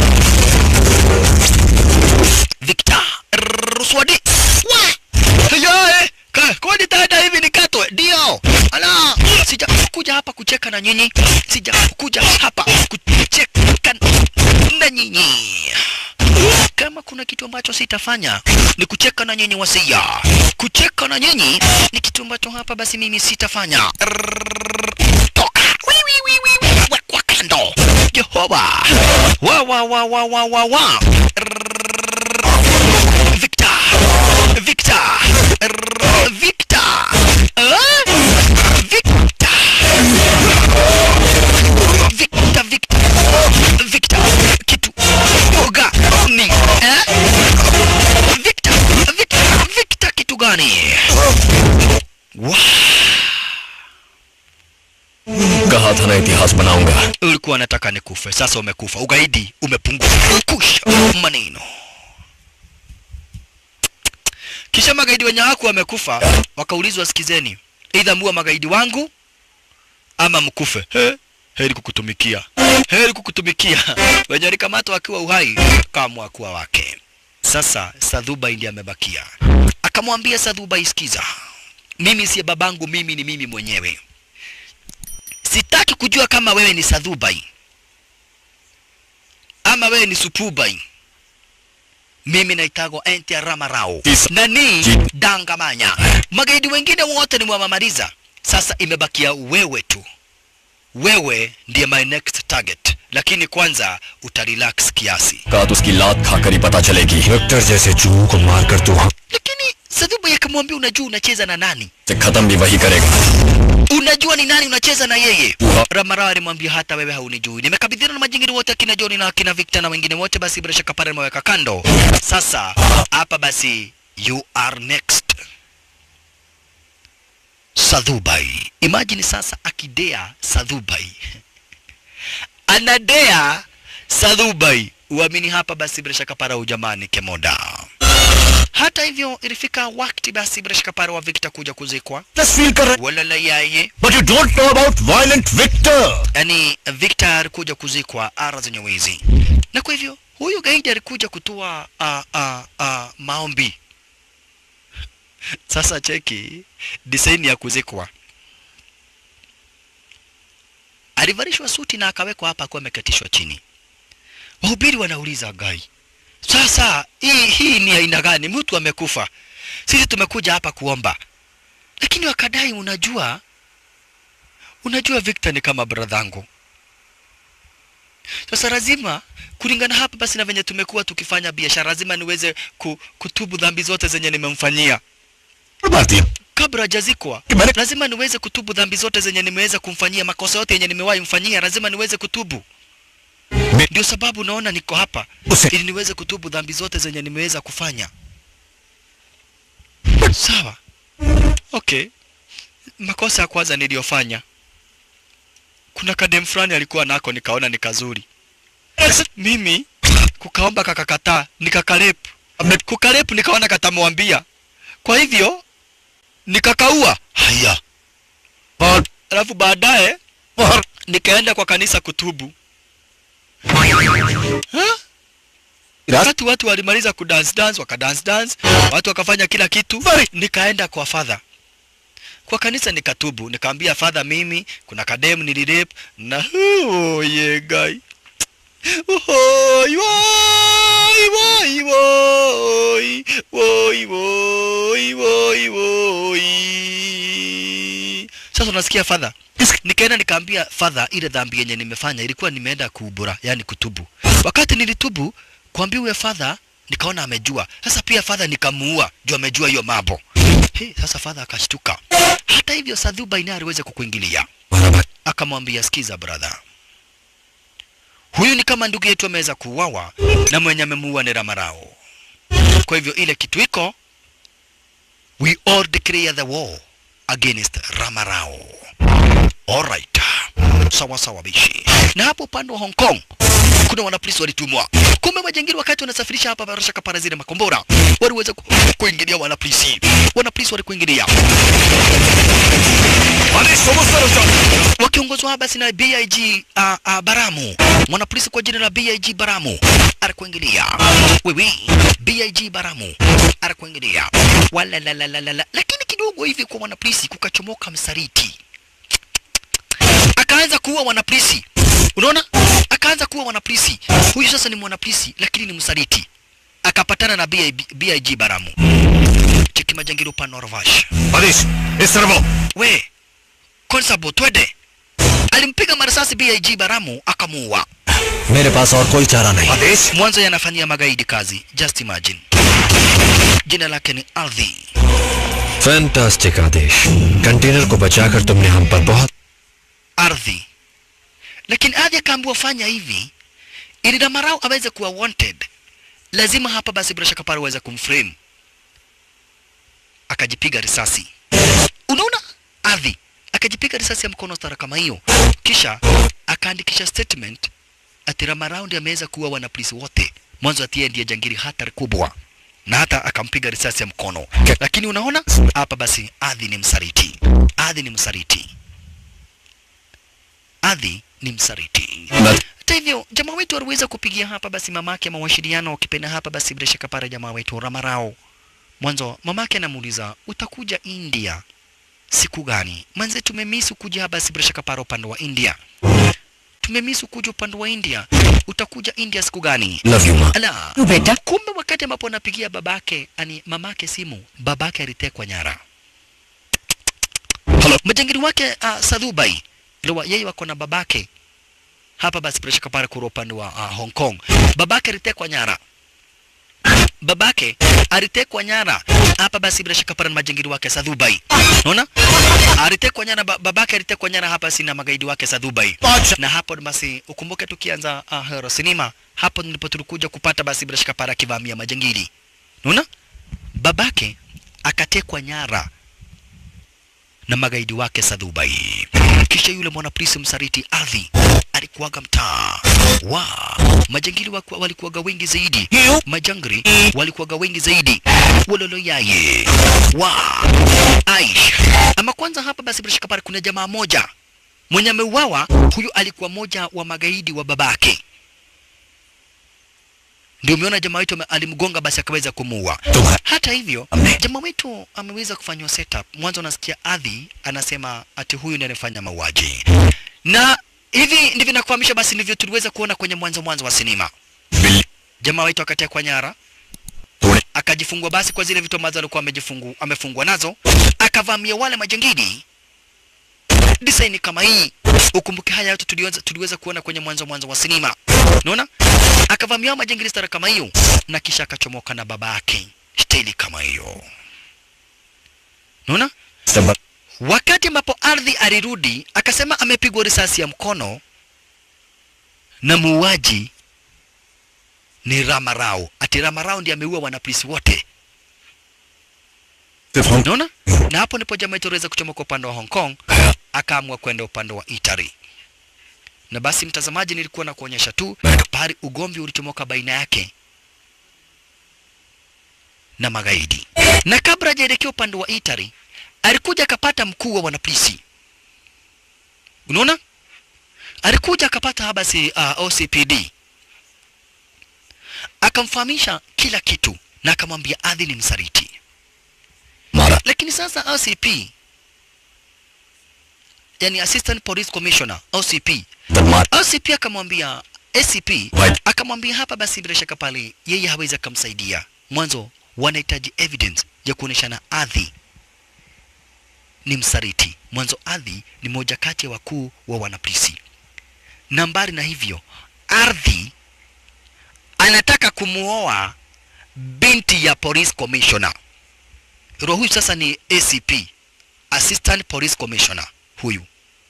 Victor Ruswadi. Yae, ka kwani dada hivi nikatwe? Ndio. Ala, sija kuja hapa kucheka na nyinyi. Sija kuja hapa kucheka na nyinyi. Kama kuna kitu ambacho sitafanya ni kucheka na nyinyi wasia. Kucheka na nyinyi ni kitu ambacho hapa basi mimi sitafanya. Toka. Wi, wi, wi, wi, wi. Wekwa kando. Jehova. Wa wa wa wa wa wa wa. Victor! Victor! Rrrr, Victor! Ah? Victor! gani Wah, कहा था ना इतिहास बनाऊंगा ulikuwa nataka nikufe sasa umekufa ugaidi umepungua kusha maneno kisha magaidi wenye wako wamekufa wakaulizwa sikizeni aidha muwa magaidi wangu ama mkufe He, heri kukutumikia heri kukutumikia wenye walikamatwa wakiwa uhai kamwa kuwa wake sasa sadhubai ndiye amebakia akamwambia sadhubai sikiza mimi siye babangu mimi ni mimi mwenyewe sitaki kujua kama wewe ni sadhubai ama wewe ni supubai mimi naitagwa enti ramarao Tisa. na ni Ji- dangamanya magaidi wengine wote nimewamaliza sasa imebakia wewe tu wewe ndiye my next target lakini kwanza utarelax kiasi कहा तो उसकी लात खाकर ही पता चलेगी विक्टर जैसे चूहों को मारकर तू हम lakini sadhubai akamwambia unajua unacheza na nani से खत्म भी वही करेगा unajua ni nani unacheza na yeye Uha. ramarao alimwambia hata wewe haunijui nimekabidhiana na majingiri wote akina joni na akina victor na wengine wote basi bila shaka pale nimeweka kando sasa hapa basi you are next sadhubai imagine sasa akidea sadhubai anadea sadhubai uamini hapa basi bila shaka para ujamani kemoda hata hivyo ilifika wakati basi bila shaka para wa victor kuja kuzikwa feel कर wala la yaye but you don't know about violent Victor yani Victor alikuja kuzikwa ara zenye wizi, na kwa hivyo huyu gaidi alikuja kutoa uh, uh, uh, maombi. Sasa cheki design ya kuzikwa, alivalishwa suti na akawekwa hapa akiwa amekatishwa chini. Wahubiri wanauliza gai, sasa hii hii ni aina gani? Mtu amekufa, sisi tumekuja hapa kuomba, lakini wakadai, unajua unajua Victor ni kama bradhangu. Sasa lazima kulingana hapa basi na venye tumekuwa tukifanya biashara, lazima niweze ku, kutubu dhambi zote zenye nimemfanyia भारतीय kabla hajazikwa. Kimani- Lazima niweze kutubu dhambi zote zenye nimeweza kumfanyia, makosa yote yenye nimewahi mfanyia, lazima niweze kutubu. Me- Ndio sababu naona niko hapa Use- ili niweze kutubu dhambi zote zenye nimeweza kufanya. Sawa, okay. Makosa ya kwanza niliyofanya, kuna kadem fulani alikuwa nako, nikaona ni kazuri. Mimi kukaomba kakakataa, nikakarepu. Kukarepu nikaona katamwambia, kwa hivyo nikakaua. Haya, और alafu baadaye और nikaenda kwa kanisa kutubu. Ha? Ras- Wakati watu walimaliza kudance dance, wakadance dance, watu wakafanya kila kitu, nikaenda kwa father kwa kanisa nikatubu, nikaambia father, mimi kuna kadem nilirep na oh, yeah, guy Woi, woi, woi, woi, woi, woi, woi, woi. Sasa unasikia father, nikaenda nikaambia father, ile dhambi yenye nimefanya ilikuwa nimeenda kuubura, yani kutubu. Wakati nilitubu kuambia huyo father, nikaona amejua. Sasa pia father nikamuua juu amejua hiyo mambo. Hey, sasa father akashtuka. Hata hivyo Sadhuba naye aliweza kukuingilia, हमारा भाई akamwambia sikiza brother, huyu ni kama ndugu yetu ameweza kuuawa na mwenye amemuua ni Ramarao. Kwa hivyo ile kitu iko, we all declare the war against Ramarao. Alright. Sawa sawa bishi. Na hapo upande wa Hong Kong kuna wanapolisi walitumwa. Kumbe majangili wakati wanasafirisha hapa barasha kapara zile makombora waliweza ku, kuingilia wanapolisi. Wanapolisi walikuingilia अरे समझता रहो wakiongozwa hapa basi na BIG uh, uh, Baramu, mwanapolisi kwa jina la BIG Baramu alikuingilia. Wewe BIG Baramu alikuingilia, wala la la la la la, lakini kidogo hivi kwa mwanapolisi kukachomoka msaliti, akaanza kuua wanapolisi. Unaona, akaanza kuua wanapolisi. Huyu sasa ni mwanapolisi lakini ni msaliti, akapatana na BIG, BIG Baramu. Cheki majangili upande wa Ravash. आदेश इस तरफ आओ we Konsabo, twende. Alimpiga marisasi BIG Baramu akamuua. मेरे पास और कोई चारा नहीं Aadesh Mwanzo yanafanyia magaidi kazi, just imagine. Jina lake ni Ardhi. Fantastic Aadesh container को बचाकर तुमने हम पर बहुत Ardhi. Lakini Ardhi akaambiwa fanya hivi ili Damarau aweze kuwa wanted, lazima hapa basi bila shaka pale aweze kumframe. akajipiga risasi. Unaona, Adhi akajipiga risasi ya mkono stara kama hiyo, kisha akaandikisha statement ati Ramaraundi ameweza kuua wanapolisi wote, mwanzo ati yeye ndiye jangiri hatari kubwa, na hata akampiga risasi ya mkono. Lakini unaona hapa, basi Adhi ni msaliti, Adhi ni msaliti, Adhi ni msaliti. Hata hivyo jamaa wetu aliweza kupigia hapa basi mamake mawasiliano, ukipenda hapa basi bila shaka pale jamaa wetu Ramarao. Mwanzo mamake anamuuliza utakuja India siku gani? Manze tumemisu kuja hapa basi bila shaka pale upande wa India. Tumemisu kuja upande wa India. Utakuja India siku gani? Love you माँ Ala. बेटा Kumbe wakati ambapo anapigia babake, ani mamake simu, babake alitekwa nyara. Hello. Majangili wake uh, Sadhubai ndio yeye wako na babake hapa basi bila shaka pale kura upande wa uh, Hong Kong. Babake alitekwa nyara. Babake alitekwa nyara hapa basi bila shaka pale na majangili wake Sadhubai. Unaona? Alitekwa nyara ba, babake alitekwa nyara hapa si na magaidi wake Sadhubai. Na hapo basi ukumbuke tukianza uh, Hero Cinema hapo ndipo tulikuja kupata basi bila shaka pale akivamia majangili. Unaona? Babake akatekwa nyara na magaidi wake Sadhubai. Kisha yule mwanapolisi msaliti Adhi alikuwaga mtaa wa majangili waku- walikuwaga wengi zaidi, majangri walikuwaga wengi zaidi, wololo yaye wa Aish. Ama kwanza hapa basi bila shaka pale kuna jamaa moja mwenye ameuawa, huyu alikuwa moja wa magaidi wa babake. Ndio umeona jamaa wetu ame- alimgonga basi akaweza kumuua. तुम Hata hivyo Ame- jamaa wetu ameweza kufanywa setup. Mwanzo unasikia Adhi anasema ati huyu ndiye anafanya mauaji, na hivi ndivyo nakufahamisha. Basi ndivyo tuliweza kuona kwenye mwanzo mwanzo wa sinema. बिल्ली Jamaa wetu akatekwa nyara, तूने akajifungwa basi kwa zile vitu ambazo alikuwa amejifungu amefungwa nazo, akavamia wale majangili design kama hii. Ukumbuke haya yote tuliweza, tuliweza kuona kwenye mwanzo mwanzo wa sinema, unaona, akavamia hao majangili stara kama hiyo, na kisha akachomoka na baba yake staili kama hiyo, unaona. सब Wakati ambapo ardhi alirudi, akasema amepigwa risasi ya mkono na muuaji ni Ramarao. Ati Ramarao ndiye ameua wanapolisi wote, सिर्फ हम unaona? Na hapo ndipo jamaa yetu aliweza kuchomoka upande wa Hong Kong, akaamua kwenda upande wa Italy. Na basi, mtazamaji, nilikuwa na kuonyesha tu pahali ugomvi ulichomoka baina yake na magaidi, na kabla hajaelekea upande wa Italy alikuja akapata mkuu wa wanapolisi. Unaona, alikuja akapata habasi uh, OCPD akamfahamisha kila kitu na akamwambia Adhi ni msaliti. मारा Lakini sasa OCP, yani Assistant Police Commissioner OCP, तब मार OCP akamwambia ACP Right. akamwambia hapa basi, bila shaka pale yeye hawezi akamsaidia. Mwanzo wanahitaji evidence ya kuoneshana Adhi ni msaliti. Mwanzo Adhi ni moja kati ya wakuu wa wanapolisi. Na mbali na hivyo, Ardhi anataka kumuoa binti ya police commissioner. Roho huyu sasa ni ACP, Assistant Police Commissioner huyu.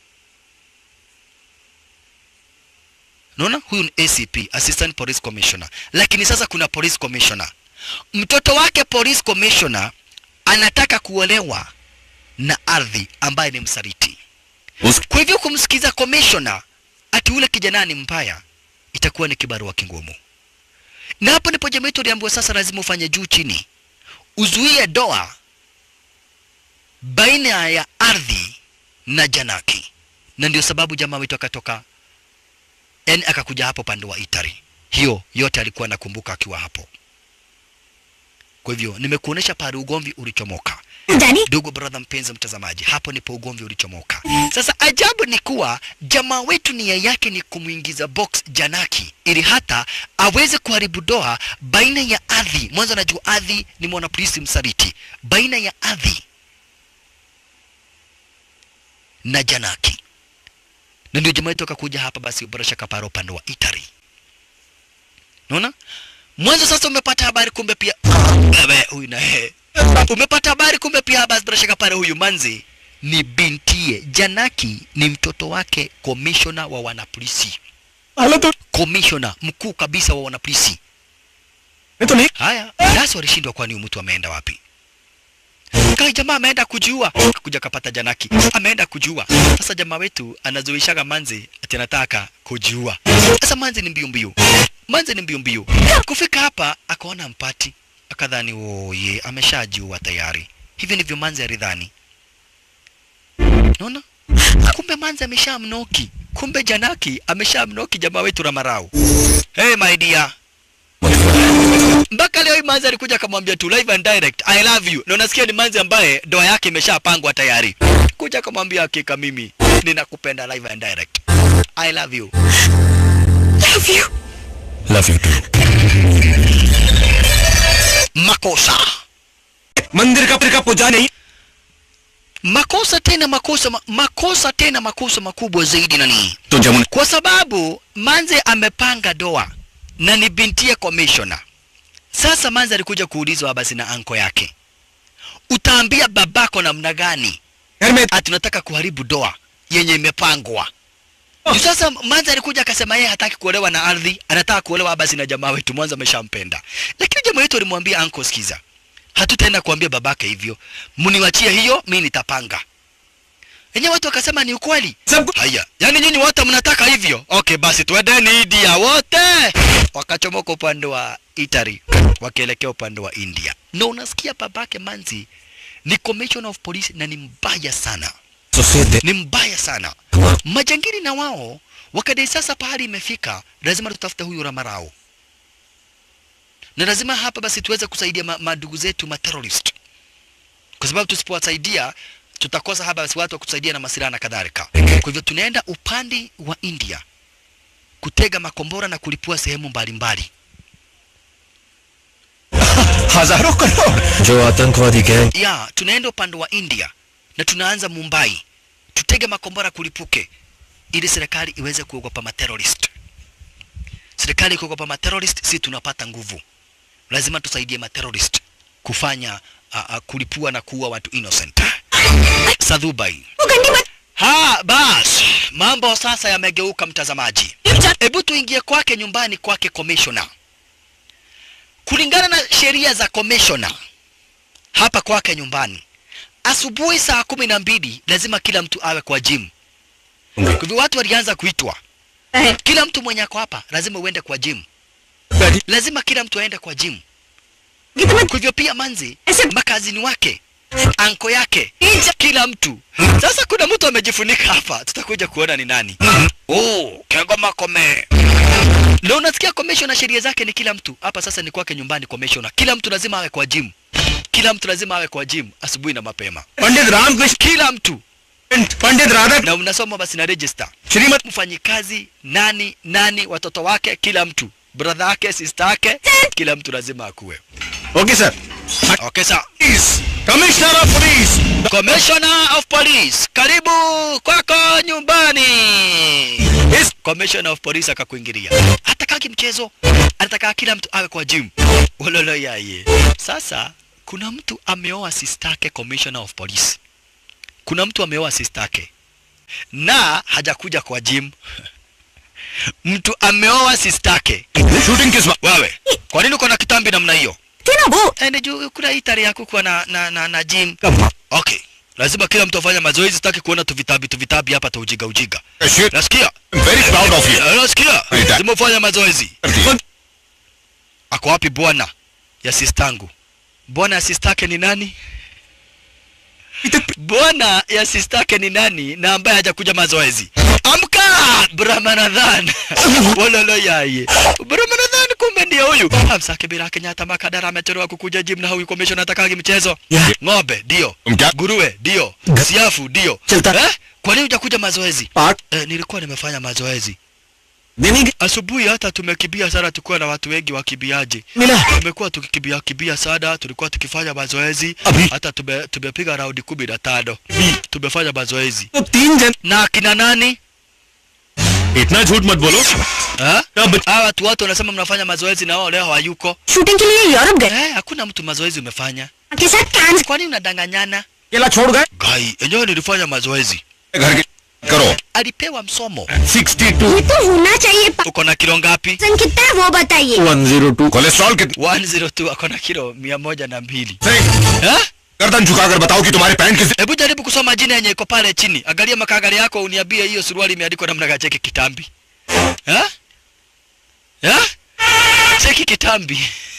Unaona, huyu ni ACP, Assistant Police Commissioner. Lakini sasa kuna Police Commissioner. Mtoto wake Police Commissioner anataka kuolewa na Ardhi ambaye ni msaliti. उस Kwa hivyo kumsikiza commissioner ati ule kijana ni mbaya itakuwa ni kibarua kingumu. Na hapo ndipo jamii yetu aliambiwa sasa lazima ufanye juu chini, uzuie doa baina ya ardhi na Janaki, na ndio sababu jamaa wetu akatoka yani akakuja hapo pande wa Itari. Hiyo yote alikuwa anakumbuka akiwa hapo. Kwa hivyo nimekuonesha pale ugomvi ulichomoka. Danny Ndugu brother mpenzi mtazamaji, hapo ndipo ugomvi ulichomoka. Sasa ajabu ni kuwa jamaa wetu nia yake ni kumwingiza box Janaki ili hata aweze kuharibu doa baina ya Adhi. Mwanzo anajua Adhi ni mwanapolisi msaliti, baina ya Adhi na Janaki, na ndio jamaa wetu akakuja hapa basi bila shaka para upande wa Itari. Unaona? Mwanzo sasa umepata habari kumbe pia Ewe, huyu na yeye umepata habari kumbe pia basi bila shaka pale huyu manzi ni bintie Janaki ni mtoto wake komishona wa wanapolisi komishona mkuu kabisa wa wanapolisi मैं तो नहीं haya basi walishindwa kwani huyu mtu ameenda wapi kai jamaa ameenda kujiua kuja kapata janaki ameenda kujiua sasa jamaa wetu anazuishaga manzi ati anataka kujiua sasa manzi ni mbio mbio manzi ni mbio mbio kufika hapa akaona mpati akadhani oye ameshajiua tayari hivi ndivyo manzi alidhani naona kumbe manzi ameshamnoki kumbe janaki ameshamnoki jamaa wetu ramarau hey my dear mpaka leo hii manzi alikuja akamwambia tu live and direct i love you na unasikia ni manzi ambaye ndoa yake imeshapangwa tayari kuja akamwambia hakika mimi ninakupenda live and direct i love you Love you. Love you too makosa मंदिर का का पूजा नहीं makosa tena makosa ma, makosa tena makosa makubwa zaidi nani तो Jamuna kwa sababu manze amepanga doa na ni bintie commissioner sasa manze alikuja kuulizwa basi na anko yake utaambia babako namna gani घर में ati unataka kuharibu doa yenye imepangwa oh. Sasa Manza alikuja akasema yeye hataki kuolewa na ardhi, anataka kuolewa basi na jamaa wetu. Mwanza ameshampenda, lakini jamaa wetu alimwambia anko, sikiza, hatutaenda kuambia babake hivyo, mniwachie hiyo, mimi nitapanga. Wenyewe watu wakasema ni ukweli. सब Haya, yani nyinyi wote mnataka hivyo? Okay, basi twendeni India wote. Wakachomoka upande wa Italy wakielekea upande wa India, na unasikia babake Manzi ni commissioner of police na ni mbaya sana, उसे दे ni mbaya sana. Majangili na wao wakadai sasa pahali imefika, lazima tutafute huyu Ramarao na lazima hapa basi tuweze kusaidia ma- madugu zetu ma terrorist, kwa sababu tusipowasaidia tutakosa hapa basi watu wa kutusaidia na masilaha na kadhalika. Kwa hivyo tunaenda upande wa India kutega makombora na kulipua sehemu mbalimbali. हजारों करोड़ जो आतंकवादी gang Ya, tunaenda upande wa India na tunaanza Mumbai, tutege makombora kulipuke, ili serikali iweze kuogopa materrorist. Serikali ikiogopa materrorist, si tunapata nguvu. Lazima tusaidie materrorist kufanya uh, uh, kulipua na kuua watu innocent. Sadhubai. वो गंदी बात Ha, bas, mambo sasa yamegeuka mtazamaji. Hebu tuingie kwake nyumbani kwake commissioner. Kulingana na sheria za commissioner hapa kwake nyumbani, asubuhi saa kumi na mbili lazima kila mtu awe kwa gym. Kwa hivyo watu walianza kuitwa, है kila mtu mwenye ako hapa lazima uende kwa gym, lazima kila mtu aende kwa gym. कितना Kwa hivyo pia Manzi, ऐसे makazini wake, anko yake, Inja- kila mtu. Sasa kuna mtu amejifunika hapa, tutakuja kuona ni nani. Oh, Kegoma Kome. Ndio unasikia commissioner sheria zake ni kila mtu. Hapa sasa ni kwake nyumbani commissioner. Kila mtu lazima awe kwa gym. Kila mtu lazima awe kwa gym asubuhi na mapema. Pandit Ramakrishna Kila mtu. Pandit Radha Na unasoma basi na register. Shrimati Mfanyikazi nani nani, watoto wake, kila mtu. Brother yake, sister yake, kila mtu lazima akuwe. Okay sir Okay, sawa. Commissioner of police Commissioner of Police, karibu kwako nyumbani. Yes. Commissioner of Police akakuingilia. Hatakaki mchezo, anataka kila mtu awe kwa gym. Ololo yaye. Sasa kuna mtu ameoa sistake Commissioner of Police. Kuna mtu ameoa sistake na hajakuja kwa gym. Mtu ameoa sistake. Shooting किस वक्त Wewe, kwa nini uko na kitambi namna hiyo? थी ना वो Ende juu kuna hii tarehe ya kukuwa na, na, na, na gym. कब Okay. Lazima kila mtu afanye mazoezi, sitaki kuona tu vitabi tu vitabi hapa tuujiga ujiga. Shit, Nasikia? I'm very proud of you. Eh, Nasikia? Right. Lazima ufanye mazoezi. Ako wapi bwana ya sistangu? Bwana ya sistake ni nani? Bwana ya sistake ni nani na ambaye hajakuja mazoezi? Amka! Brahmanadhan. Walolo yaye. Brahmanadhan kumbe ndio huyu. Amsake bila Kenyatta Makadara amechelewa kukuja gym na huyu commission atakagi mchezo. Yeah. Ng'ombe ndio. Mka- Nguruwe ndio. Ga- Siafu ndio. Chelta. Eh? Kwa nini hujakuja mazoezi? आठ Eh, nilikuwa nimefanya mazoezi. दिन ही Asubuhi hata tumekimbia sana, tukuwa na watu wengi wakimbiaji. मिला Tumekuwa tukikimbia kimbia sana, tulikuwa tukifanya mazoezi अभी hata tume, tumepiga raundi kumi na tano tumefanya mazoezi तो तीन जन na akina nani इतना झूठ मत बोलो Ha? अब Hawa watu wote wanasema mnafanya mazoezi na wao leo hawayuko. Shooting के लिए यूरोप गए Eh, hakuna mtu mazoezi umefanya. के साथ कांस Kwa nini unadanganyana? केला छोड़ गए Gai, enyewe nilifanya mazoezi. घर के करो Alipewa msomo. 62 ये तो होना चाहिए Uko na kilo ngapi? पाचन कितना है वो बताइए वन जीरो टू कोलेस्ट्रॉल कितना 102 ako na kilo mia moja na mbili. सही Eh? गर्दन झुकाकर बताओ कि तुम्हारी पैंट किस hebu jaribu kusoma jina yenye iko pale chini angalia makagari yako uniambie hiyo suruali imeandikwa namna gani cheki kitambi ha? Ha? cheki kitambi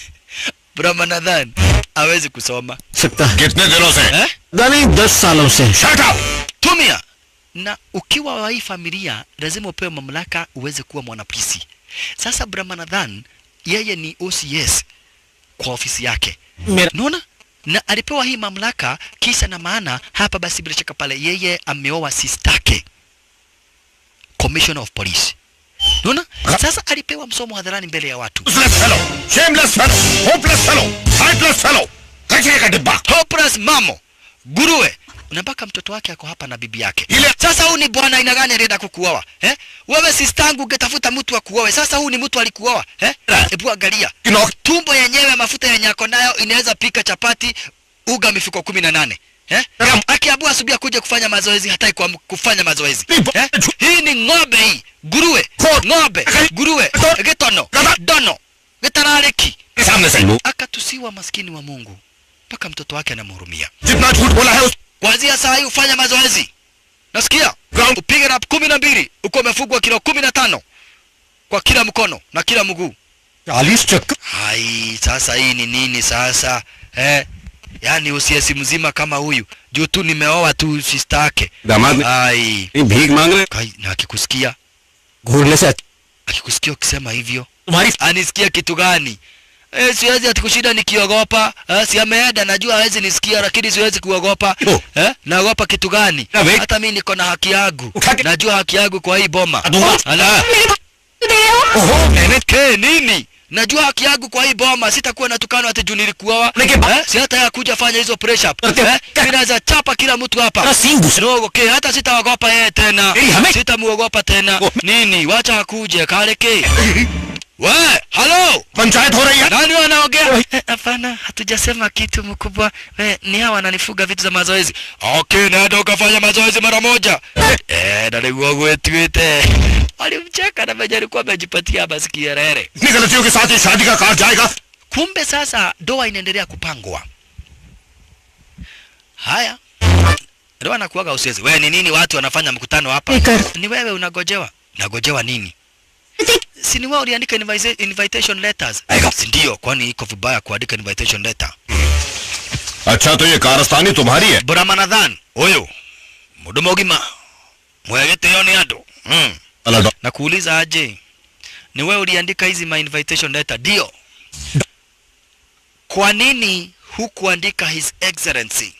brahmanadhan hawezi kusoma सकता है कितने दिनों से eh? नहीं दस सालों से Shut up! tumia na ukiwa wa hii familia lazima upewe mamlaka uweze kuwa mwanapolisi sasa brahmanadhan yeye ni ocs kwa ofisi yake मेरा naona na alipewa hii mamlaka kisa na maana hapa basi bila shaka pale yeye ameoa sistake commissioner of police naona sasa alipewa msomo hadharani mbele ya watu Useless fellow, shameless fellow, hopeless fellow, heartless fellow, कचरे का डिब्बा hopeless mamo nguruwe na mpaka mtoto wake ako hapa na bibi yake Ile- sasa huu ni bwana aina gani alienda kukuoa eh? wewe sistangu ungetafuta mtu akuoe sasa huu ni mtu alikuoa eh? hebu angalia किनौक tumbo yenyewe mafuta yenye ako nayo inaweza pika chapati uga mifuko kumi na nane eh? Naam. akiabua asubuhi akuja kufanya mazoezi hataki kwa kufanya mazoezi Ni bo- eh? hii ni ng'ombe hii nguruwe Ko- ng'ombe nguruwe Ko- gitono Gada- dono gitarareki सामने से akatusiwa maskini wa mungu mpaka mtoto wake anamhurumia जितना झूठ बोला है उस kuanzia saa hii ufanya mazoezi nasikia Ground- upige rap kumi na mbili uko umefugwa kilo kumi na tano kwa kila mkono na kila mguu चालीस चक्कर hai sasa hii ni nini sasa eh? yaani usiesi mzima kama huyu juu tu nimeoa tu sistake दामाद ने hai भीख मांग रहे kai na akikusikia घूरने से अच्छा akikusikia ukisema hivyo तुम्हारी anisikia kitu gani Eh, siwezi ati kushinda nikiogopa eh, si ameenda najua hawezi nisikia lakini siwezi kuogopa Oh. eh, naogopa kitu gani Na wait. hata mi niko na haki yangu Ukake- najua haki yangu kwa hii boma Adunga. Ala. मेरे भाई दे रहे हो ओहो मैंने ke nini najua haki yangu kwa hii boma sitakuwa natukana ati juu nilikuoa Nike ba- eh, si hata ya kuja fanya hizo press up Arte- eh, mi naweza chapa kila mtu hapa तेरा सींग घुस Rogo, ke hata sitaogopa yeye tena Ei, hame- sitamuogopa tena Oh. nini wacha akuje kaleke we halo panchayat हो रही है nani wanaongea Eh, hapana hatujasema kitu mkubwa we, ni hawa wananifuga vitu za mazoezi okay nenda ukafanya mazoezi mara moja eh, na niguo gwĩtuĩte walimcheka na venye alikuwa amejipatia masikierere इतनी गलतियों के साथ ये शादी का कार्ड जाएगा kumbe sasa doa inaendelea kupangwa haya ndio anakuaga usiezi wewe ni nini watu wanafanya mkutano hapa लेकर ni wewe unagojewa nagojewa nini si ni wewe uliandika invite- invitation letters si ndio kwani iko vibaya kuandika invitation letter अच्छा तो ये कारस्तानी तुम्हारी है buramanathan huyu mudumu ũgima mwegĩtĩo nĩ andũ mm. अलग na kuuliza aje ni wewe uliandika hizi my invitation letter ndio kwa nini hukuandika his excellency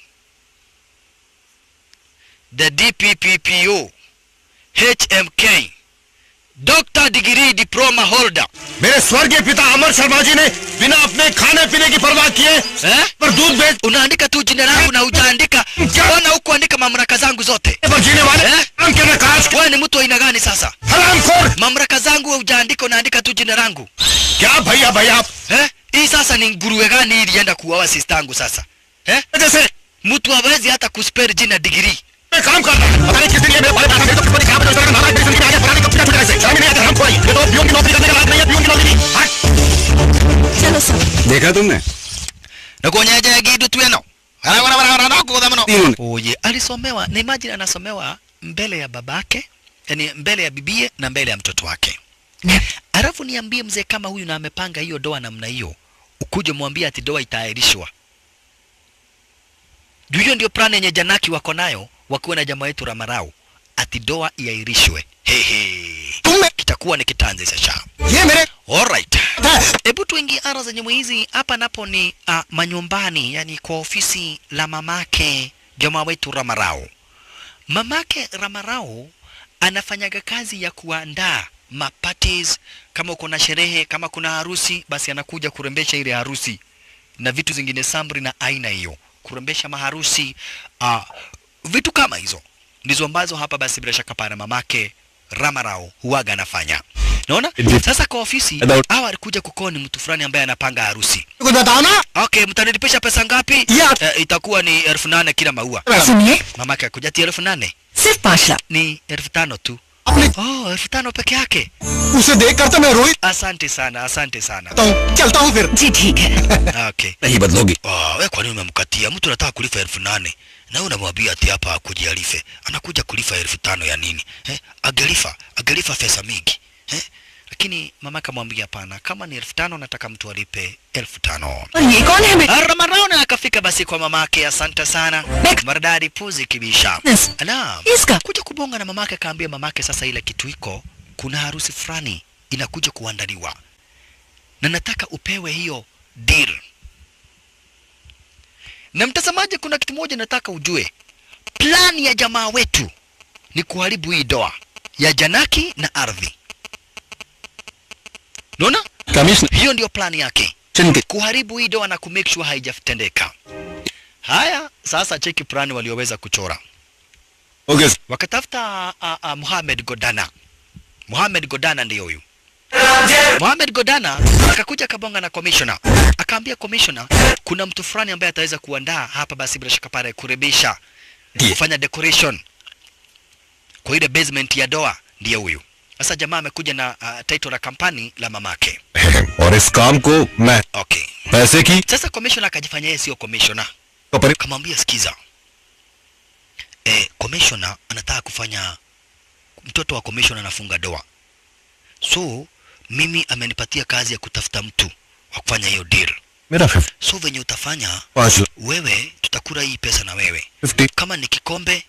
the dpppo hmk doctor degree diploma holder मेरे स्वर्गीय पिता अमर शर्मा जी ने बिना अपने खाने पीने की परवाह किए eh? पर दूध बेच unaandika tu jina langu na hujaandika mbona hukuandika mamlaka zangu zote पर जीने वाले Eh? हम के नकाश wewe ni mtu wa aina gani sasa हरामखोर mamlaka zangu hujaandika unaandika tu jina langu क्या भैया भैया eh? hii sasa ni nguruwe gani hii ilienda kuoa sistangu sasa eh? जैसे mtu hawezi hata kuspell jina digrii मैं काम कर रहा हूं पता नहीं किस दिन ये मेरे बारे में आकर तो किस्मत खराब हो जाएगा नाराज मेरी जिंदगी में आगे पता नहीं कब छुटा छुटा ऐसे शर्म ही नहीं आता हरामखोर है ये तो पियून की नौकरी करने का लायक नहीं है पियून की नौकरी नहीं हट चलो सब देखा तुमने nakuonyeje gidu tweno तीनों ने oye alisomewa na imagine anasomewa mbele ya babake yani mbele ya bibie na mbele ya mtoto wake alafu niambie mzee kama huyu na amepanga hiyo doa namna hiyo ukuje mwambie ati doa itaahirishwa juu hiyo ndio plan yenye janaki wako nayo wakiwa na jamaa wetu ramarau ati doa iahirishwe hehe kitakuwa ni kitanzi sasa ये मेरे Alright. Hebu tuingie ara zenye mwizi hapa napo ni uh, manyumbani, yani kwa ofisi la mamake jamaa wetu Ramarao. Mamake Ramarao anafanyaga kazi ya kuandaa maparties, kama uko na sherehe, kama kuna harusi, basi anakuja kurembesha ile harusi na vitu zingine sambri na aina hiyo, kurembesha maharusi uh, vitu kama hizo ndizo ambazo hapa basi bila shaka pana mamake Ramarao huwaga anafanya. Naona sasa kwa ofisi About- hawa alikuja kukoni mtu fulani ambaye anapanga harusi. कुछ बताओ ना Okay, mtanilipisha pesa ngapi? Ya. Eh, itakuwa ni elfu nane kila maua. सुनिए Mamake akuja ati elfu nane सिर्फ पाँच lakh ni elfu tano tu. Oh, elfu tano peke yake. उसे देखकर तो मैं Rohit Asante sana, asante sana. हूँ चलता हूँ फिर जी ठीक है Okay. नहीं बदलोगी Oh, we kwa nini umemkatia? Mtu anataka kulipa elfu nane na wewe unamwambia ati hapa akuje alife. Anakuja kulifa elfu tano ya nini? Eh? Agelifa, agelifa pesa mingi. Eh? Lakini mama akamwambia hapana, kama ni elfu tano nataka mtu alipe elfu tano. और ये कौन है बेटा Ramarona akafika basi kwa mamake, asante sana. Mek- Maridadi puzi kibisha. Yes. Ala, Iska. kuja kubonga na mamake, akaambia mamake, sasa ile kitu iko, kuna harusi fulani inakuja kuandaliwa na nataka upewe hiyo deal. Na mtazamaji, kuna kitu moja nataka ujue, plani ya jamaa wetu ni kuharibu hii doa ya Janaki na ardhi. Unaona, commissioner hiyo ndio plani yake चिंतित kuharibu hii doa na kumake sure haijatendeka. Haya, sasa cheki plani walioweza kuchora. Okay Wakatafuta uh, uh, Mohamed Godana. Mohamed Godana ndiyo huyu. Mohamed Godana akakuja akabonga na commissioner. Akaambia commissioner kuna mtu fulani ambaye ataweza kuandaa hapa basi bila shaka pale kurebisha Ndiye. kufanya decoration kwa ile basement ya doa ndiye huyu. Sasa jamaa amekuja na uh, title la kampani la mamake. और इस काम को मैं Okay. पैसे की Sasa commissioner akajifanya yeye sio commissioner. पर Kamwambia sikiza. Eh, commissioner anataka kufanya mtoto wa commissioner anafunga doa. So mimi amenipatia kazi ya kutafuta mtu wa kufanya hiyo deal. मेरा fifty So venye utafanya पाँच wewe, tutakula hii pesa na wewe. Fifty Kama ni kikombe,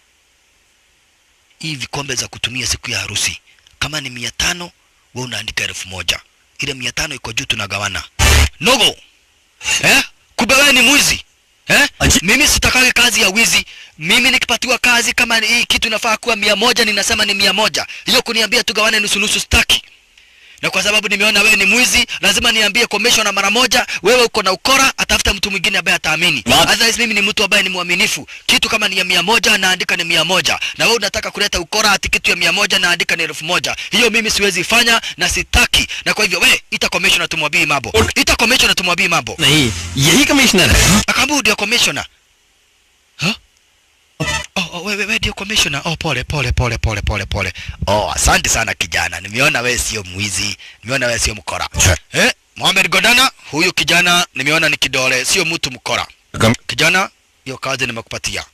hii vikombe za kutumia siku ya harusi, kama ni mia tano, wewe unaandika elfu moja. Ile mia tano iko juu, tunagawana. Nogo eh? Kumbe wewe ni mwizi eh? Mimi sitakagi kazi ya wizi. Mimi nikipatiwa kazi kama ni hii kitu inafaa kuwa mia moja, ninasema ni mia moja. Hiyo kuniambia tugawane nusu nusu, staki na kwa sababu nimeona wewe ni mwizi, lazima niambie commissioner mara moja, wewe uko na ukora, atafuta mtu mwingine ambaye ataamini. Otherwise mimi ni mtu ambaye ni mwaminifu. Kitu kama ni ya mia moja naandika ni mia moja, na wewe unataka kuleta ukora ati kitu ya mia moja naandika ni elfu moja. Hiyo mimi siwezi fanya na sitaki, na kwa hivyo we ita commissioner tumwambie mambo, ita commissioner tumwambie mambo. नहीं यही कमिश्नर है Akaambia ndio commissioner. Huh? Oh, oh, wewe wewe ndio commissioner. Oh, pole pole pole pole pole pole. Oh, asante sana kijana. Nimeona wewe sio mwizi. Nimeona wewe sio mkora. Eh? Mohamed Godana, huyu kijana nimeona ni kidole, sio mtu mkora. कम Kijana, hiyo kazi nimekupatia.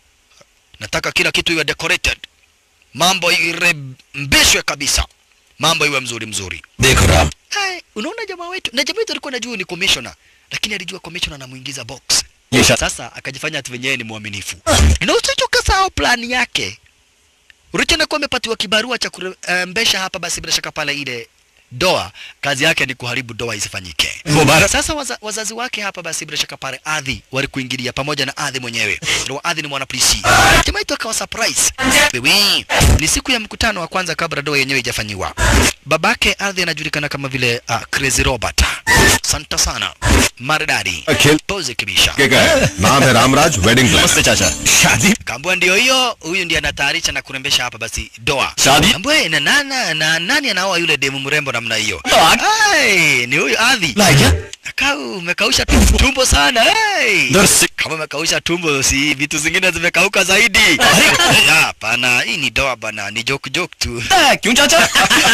Nataka kila kitu iwe decorated. Mambo irembeshwe kabisa. Mambo iwe mzuri mzuri. देखो Ram Hai, unaona jamaa wetu na jamaa wetu alikuwa anajua ni commissioner, lakini alijua commissioner anamuingiza box. ये शायद Sasa akajifanya ati wenyewe ni mwaminifu. Na usichokasahau plani yake. Urichana kuwa amepatiwa kibarua cha kurembesha hapa, basi bila shaka pale ile doa, kazi yake ni kuharibu doa isifanyike. मुबारक Sasa waza, wazazi wake hapa basi bila shaka pale Adhi walikuingilia pamoja na Adhi mwenyewe. Ndio Adhi ni mwanapolisi. Jamaa yetu akawa surprise. Wewe, ni siku ya mkutano wa kwanza kabla doa yenyewe haijafanyiwa. Babake Adhi anajulikana kama vile uh, Crazy Robert. Santa sana. Maridadi. अखिल Pose kibisha. के का है नाम है रामराज वेडिंग नमस्ते चाचा शादी Kambua ndio hiyo, huyu ndiye anatayarisha na kurembesha hapa basi doa. Shadi? Kambua na nana na nani anaoa yule demu mrembo namna hiyo? Dog. Ai, ni huyu Adhi. Like क्या Kau umekausha tumbo, tumbo sana. Hey. दर से Kama umekausha tumbo, si vitu zingine zimekauka zaidi. Ah, Hapana, hii ni doa bana, ni joke joke tu. क्यों चाचा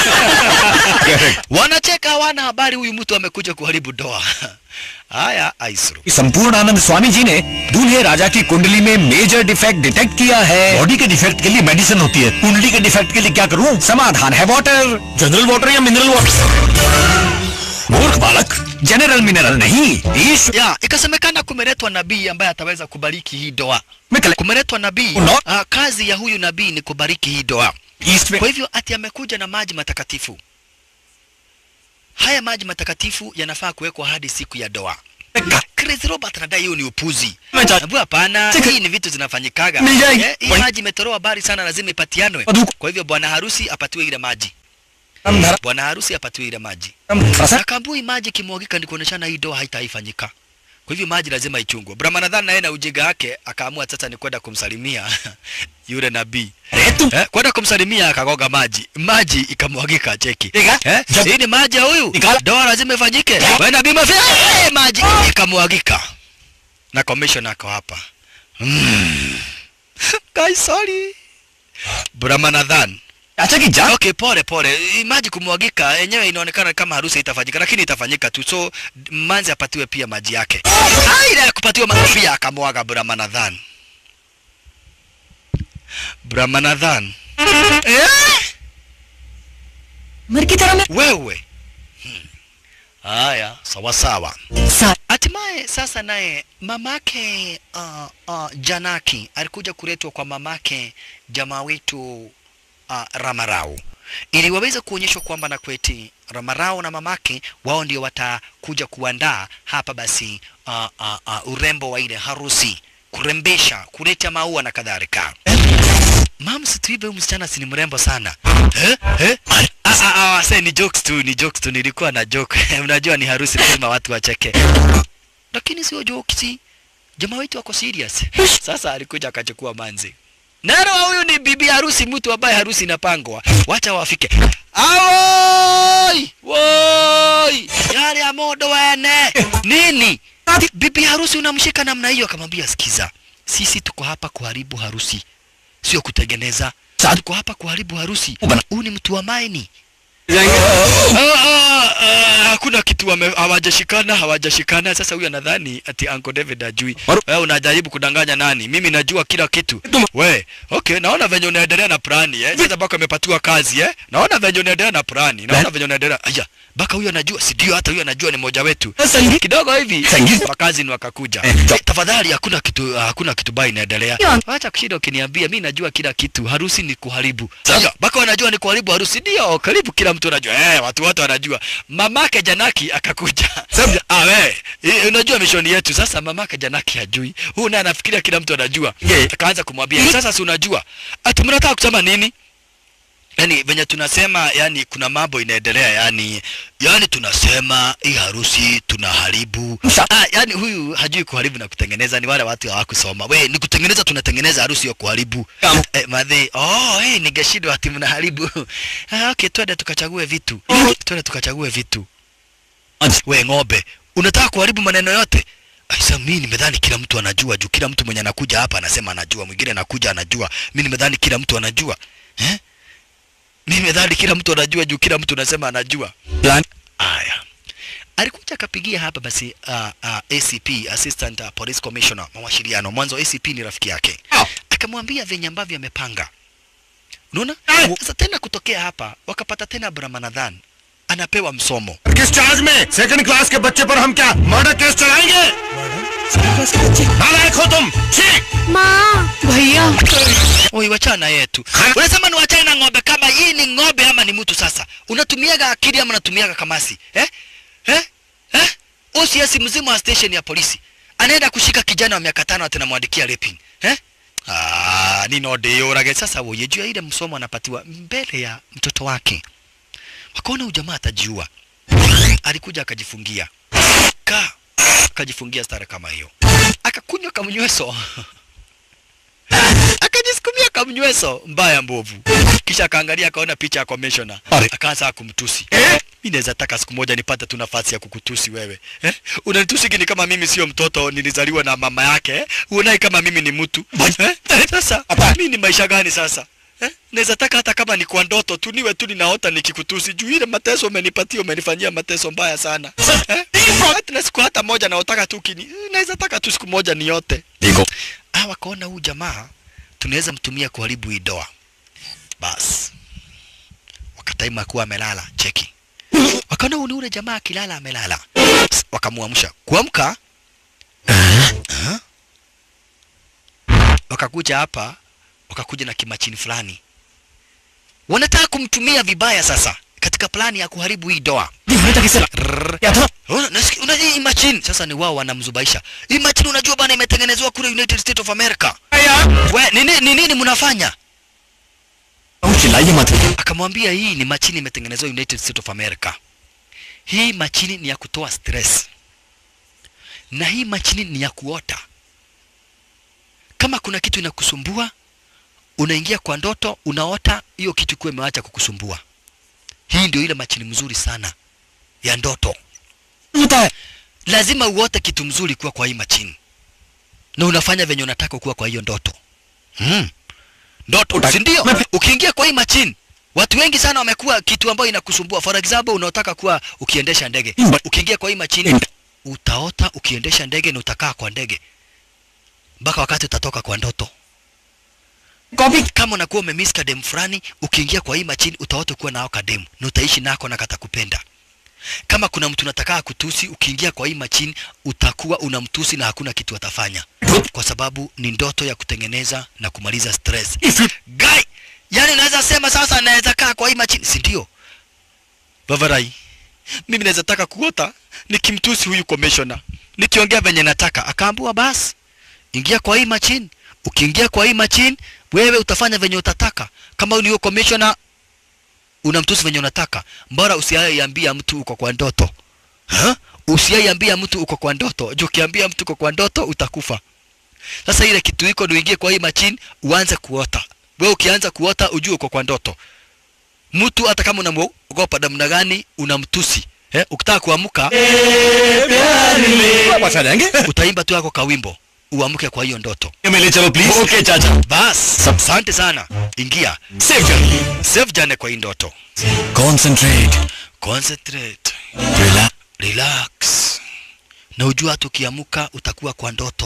Wanacheka, hawana habari huyu mtu amekuja kuharibu doa. Haya, Aisru. संपूर्ण आनंद स्वामी जी ने दूल्हे राजा की कुंडली में मेजर डिफेक्ट डिटेक्ट किया है बॉडी के डिफेक्ट के लिए मेडिसिन होती है कुंडली के डिफेक्ट के लिए क्या करूं समाधान है वाटर जनरल वाटर या मिनरल वाटर मूर्ख बालक जनरल मिनरल नहीं ईश्वर Ya, ikasemekana kumeletwa nabii ambaye ataweza kubariki hii doa. में कले- Kumeletwa nabii. Uno- Ah, kazi ya huyu nabii ni kubariki hii doa. East में Kwa hivyo ati amekuja na maji matakatifu. Haya maji matakatifu yanafaa kuwekwa hadi siku ya doa. Chris Robert anadai hiyo ni upuzi. Mecha- Nabu hapana, Chika- hii ni vitu zinafanyikaga. Mijai- Eh, hii Wai- maji imetoroa habari sana, lazima ipatianwe. Paduku. Kwa hivyo bwana harusi apatiwe ile maji. हम धर्म Bwana harusi apatiwe ile maji. प्रसन्न Akaambua hii maji kimwagika ni kuoneshana hii doa haitaifanyika. Kwa hivyo maji lazima ichungwe. Brahmanadhan naye na ujinga wake akaamua sasa ni kwenda kumsalimia yule nabii. अरे तुम Eh, kwenda kumsalimia akagoga maji, maji ikamwagika. Cheki Ega, eh, jab- hii ni maji ya huyu, Nikala- doa lazima ifanyike. Wewe nabii mafia, eh, maji ikamwagika, na commissioner ako hapa mm. Guys, sorry Brahmanadhan अच्छा की जान okay pole pole maji kumwagika yenyewe inaonekana kama harusi itafanyika lakini itafanyika tu so manzi apatiwe pia maji yake Ah, ile ya kupatiwa maji pia akamwaga brahmanadhan brahmanadhan eh? मर की तरह मैं wewe Hmm. haya sawa sawa सा- hatimaye sasa naye mamake uh, uh, janaki alikuja kuletwa kwa mamake jamaa wetu uh, ramarau ili waweze kuonyeshwa kwamba na kweti ramarau na mamake wao ndio watakuja kuandaa hapa basi uh, uh, uh, urembo wa ile harusi kurembesha kuleta maua na kadhalika mam situive huyu msichana si ni mrembo sana eh? Eh? Ah, ah, ah, say, ni jokes tu ni jokes tu nilikuwa na joke unajua ni harusi lazima watu wacheke lakini sio jokes jamaa wetu wako serious sasa alikuja akachukua manzi nero huyu ni bibi harusi mtu ambaye harusi inapangwa wacha wafike awoi woi yale ya modo wene nini bibi harusi unamshika namna hiyo akamwambia sikiza sisi tuko hapa kuharibu harusi sio kutengeneza tuko hapa kuharibu harusi huu ni mtu wa maini Ah, ah, ah, hakuna kitu wame- hawajashikana hawajashikana sasa huyu anadhani ati Uncle David ajui wewe unajaribu kudanganya nani mimi najua kila kitu we okay naona venye unaendelea na plani eh sasa baka amepatiwa kazi eh naona venye unaendelea na plani naona venye unaendelea aya baka huyu anajua si ndio hata huyu anajua ni mmoja wetu kidogo hivi wakazi ni wakakuja tafadhali hakuna kitu hakuna kitu baya inaendelea acha kushinda ukiniambia mimi najua kila kitu harusi ni kuharibu sasa baka wanajua ni kuharibu harusi ndio karibu kila mtu anajua eh watu wote wanajua mamake Janaki akakuja ah we eh, unajua mishoni yetu sasa mamake Janaki hajui huyu naye anafikiria kila mtu anajua akaanza kumwambia sasa si unajua ati mnataka kusema nini yani venye tunasema yani kuna mambo inaendelea yani yani tunasema hii harusi tunaharibu ah, yani huyu hajui kuharibu na kutengeneza ni wale watu hawakusoma we ni kutengeneza tunatengeneza harusi ya kuharibu eh, madhi oh hey, ningeshindwa ati mnaharibu ah, okay twende tukachague vitu twende tukachague vitu we ng'ombe unataka kuharibu maneno yote Aisa, mimi nimedhani kila mtu anajua juu kila mtu mwenye anakuja hapa anasema anajua, mwingine anakuja anajua. Mimi nimedhani kila mtu anajua eh? Mimi nimedhani kila mtu anajua juu kila mtu anasema anajua. Plan. Aya, alikuja akapigia hapa basi uh, uh, ACP Assistant uh, Police Commissioner mawasiliano. Mwanzo ACP ni rafiki yake, Oh. akamwambia venye ambavyo amepanga. Unaona? Ah. Sasa tena kutokea hapa wakapata tena Brahmanadhan anapewa msomo. किस charge में second class के बच्चे पर हम क्या murder case चलाएंगे नालायक हो तुम ठीक माँ भैया Oi, wachana yetu. Unasema ni wachane na ng'ombe kama hii ni ng'ombe ama ni mtu sasa? Unatumiaga akili ama unatumiaga kamasi? Eh? Eh? Eh? OCS mzima wa station ya polisi. Anaenda kushika kijana wa miaka tano ati namwandikia raping. Eh? Ah, ni node yorage sasa woye juu ya ile msomo anapatiwa mbele ya mtoto wake. Wakaona huyu jamaa atajiua. Alikuja akajifungia. Ka akajifungia stara kama hiyo. Akakunywa kamnyweso. akajisukumia kamnyweso mbaya mbovu, kisha akaangalia akaona picha ya commissioner, Are. akaanza kumtusi. Mimi naweza taka siku moja nipate tu nafasi ya kukutusi wewe eh? Unanitusi kini kama mimi sio mtoto nilizaliwa na mama yake eh? Uonai kama mimi ni mtu eh? Sasa mimi ni maisha gani sasa eh? Naweza taka hata kama ni kwa ndoto tu niwe tu ninaota nikikutusi juu ile mateso umenipatia, umenifanyia mateso mbaya sana eh? Hata na siku hata moja naotaka tu kini, naweza taka tu siku moja niote देखो ah, wakaona huyu jamaa tunaweza mtumia kuharibu hii doa. Bas wakataima kuwa amelala, cheki. Wakaona huyu ni ule jamaa akilala amelala, Psst, wakamuamsha. Kuamka Ah. wakakuja hapa, wakakuja na kimachini fulani, wanataka kumtumia vibaya sasa katika plani ya kuharibu hii doa. Rrrr. Una- nasikia- una hii machine sasa ni wao wanamzubaisha. Hii machine unajua bana imetengenezwa kule United States of America. We, ni nini ni nini mnafanya? चिल्लाइए मत Akamwambia hii ni machine imetengenezwa United States of America. Hii machine ni ya kutoa stress. Na hii machine ni ya kuota. Kama kuna kitu inakusumbua, unaingia kwa ndoto, unaota hiyo kitu kuwa imeacha kukusumbua. Hii ndio ile machine mzuri sana ya ndoto. होता है lazima uote kitu mzuri kuwa kwa hii machini na unafanya venye unataka kuwa kwa hiyo ndoto hmm. ndoto si ndio ukiingia kwa hii machini watu wengi sana wamekuwa kitu ambayo inakusumbua for example unaotaka kuwa ukiendesha ndege ukiingia kwa hii machini utaota ukiendesha ndege na utakaa kwa ndege mpaka wakati utatoka kwa ndoto copy kama unakuwa umemiss kadem fulani ukiingia kwa hii machini utaota kuwa nao kadem na utaishi nako na katakupenda kama kuna mtu unataka kutusi ukiingia kwa hii machini utakuwa unamtusi na hakuna kitu atafanya kwa sababu ni ndoto ya kutengeneza na kumaliza stress guy yani unaweza sema sasa naweza kaa kwa hii machini si ndio bavarai mimi naweza taka kuota nikimtusi huyu commissioner nikiongea venye nataka akaambua basi ingia kwa hii machine ukiingia kwa hii machine wewe utafanya venye utataka kama ni commissioner unamtusi venye unataka mbora usiaiambia mtu uko kwa ndoto ha? usiaiambia mtu uko kwa ndoto juu ukiambia mtu uko kwa ndoto utakufa sasa ile kitu iko ndio uingie kwa hii machine uanze kuota wewe ukianza kuota ujue uko kwa ndoto mtu hata kama unamwogopa namna gani unamtusi eh, ukitaka kuamka वापस आ जाएंगे utaimba tu yako kawimbo uamke kwa hiyo ndoto मिले चलो please okay चाचा bas asante sana ingia safe journey safe jane kwa hii ndoto Concentrate. concentrate Relax. relax na ujua hata ukiamka utakuwa kwa ndoto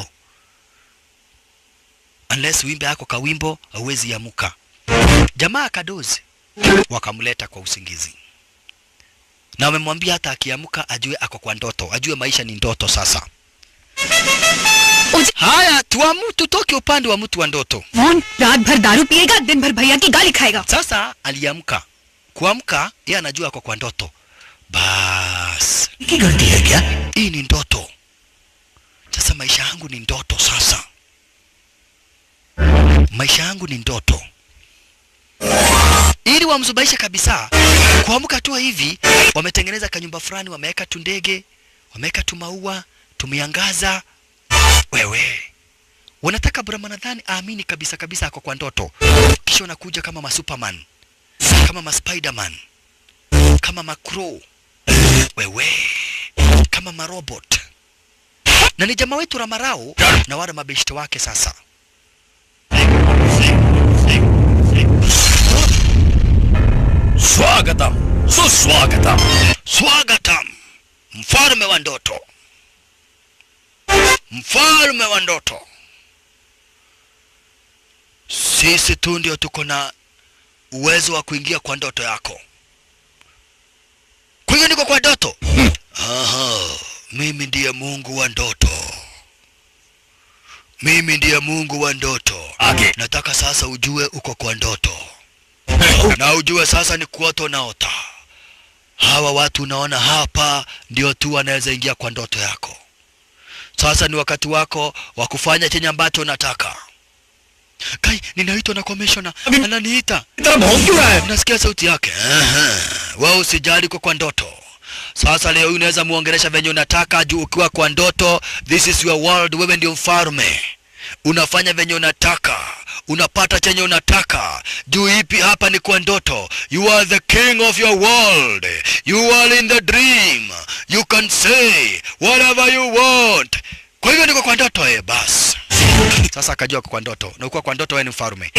unless wimbe yako kawimbo hauwezi amuka jamaa akadozi wakamleta kwa usingizi na wamemwambia hata akiamka ajue ako kwa ndoto ajue maisha ni ndoto sasa उज- haya tuamu tutoke upande wa mtu wa ndoto कौन रात भर दारू पिएगा दिन भर भैया की गाली खाएगा sasa aliamka kuamka yeye anajua ako kwa ndoto bas की गलती है क्या hii ni ndoto sasa maisha yangu ni ndoto sasa maisha yangu ni ndoto ili wamzubaisha kabisa kuamka tu hivi wametengeneza kanyumba fulani wameweka tu ndege wameweka tu maua tumeangaza wewe wanataka brahmanadhani aamini kabisa kabisa ako kwa ndoto kisha wanakuja kama masuperman kama maspiderman kama macrow wewe kama marobot na ni jamaa wetu Ramarao na wale mabeshte wake sasa स्वागतम सुस्वागतम Swagatam, mfalme wa ndoto, mfalme wa ndoto. Sisi tu ndio tuko na uwezo wa kuingia kwa ndoto yako. Kwa hiyo niko kwa ndoto. Aha, mimi ndiye Mungu wa ndoto. Mimi ndiye Mungu wa ndoto. आगे Nataka sasa ujue uko kwa ndoto na ujue sasa ni kuota unaota. Hawa watu unaona hapa ndio tu wanaweza ingia kwa ndoto yako. Sasa ni wakati wako wa kufanya chenye ambacho unataka. Kai, ninaitwa na commissioner, ananiita. इतना भौंक क्यों रहा है Unasikia sauti yake? Aha. Wewe usijali uko kwa ndoto. Sasa leo hii unaweza muongelesha venye unataka juu ukiwa kwa ndoto, this is your world, wewe ndio mfalme. Unafanya venye unataka, unapata chenye unataka. Juu ipi hapa ni kwa ndoto. You are the king of your world. You are in the dream. You can say whatever you want. Kwa hivyo niko kwa ndoto eh, basi. Sasa akajua kwa ndoto, na ukiwa kwa ndoto wewe ni mfalme.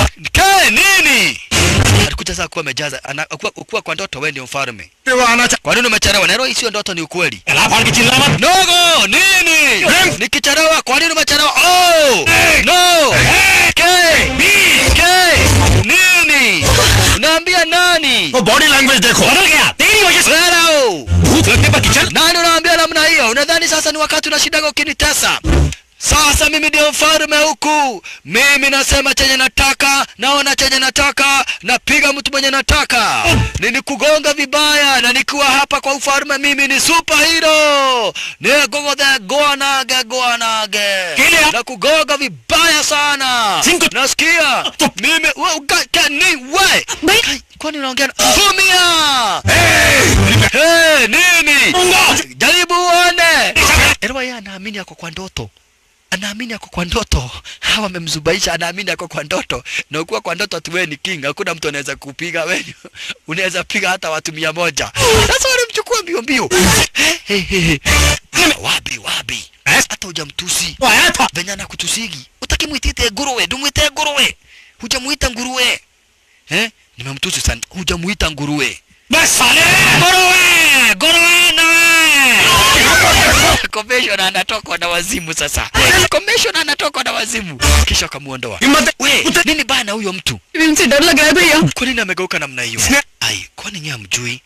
Ke nini? Alikuja sasa kuwa amejaza, ana- kuwa, kuwa kwa ndoto wewe ndio mfalme. वो आना चाह Kwa nini umechelewa? Nero hii sio ndoto, ni ukweli. गला फाड़ के चिल्ला मत Nogo, nini? Nikichelewa, kwa nini umechelewa? Oh! No! Ke! Ke! Nini? Unaambia nani? वो body language देखो बदल गया तेरी वजह से Hello! भूत लगने पर kitchen Nani unaambia namna hiyo? Unadhani sasa ni wakati unashindaga ukinitesa? Sasa mimi ndio mfalme huku. Mimi nasema chenye nataka, naona chenye nataka, napiga mtu mwenye nataka. Nilikugonga vibaya na nikiwa hapa kwa ufalme mimi ni superhero. Nigogo goanage goanage. Kile- Na kugonga vibaya sana. Singo- Nasikia. Mimi we, uka- ka- ni we. भाई Kai, Kwani unaongea na Vumia! Hey, nini? Jaribu uone. Elewa yeye anaamini ako kwa ndoto. Anaamini ako kwa ndoto. Hawa wamemzubaisha anaamini ako kwa ndoto. Na ukiwa kwa ndoto tu wewe ni king. Hakuna mtu anaweza kupiga wewe. Unaweza piga hata watu mia moja. Sasa walimchukua mbio mbio. Hey, hey, hey. Wabi wabi. Hata hujamtusi. वो आया था Venye anakutusigi. Utaki muitite nguruwe, dumwite nguruwe. Hujamuita nguruwe. Eh? nimemtusi sana hujamuita nguruwe बस साले nguruwe nguruwe nawe commissioner anatokwa na wazimu sasa commissioner anatokwa na wazimu kisha akamuondoa हिम्मत we nini bana huyo mtu इनसे डर लग रहा है भैया kwa nini amegeuka namna hiyo ai kwani nyewe mjui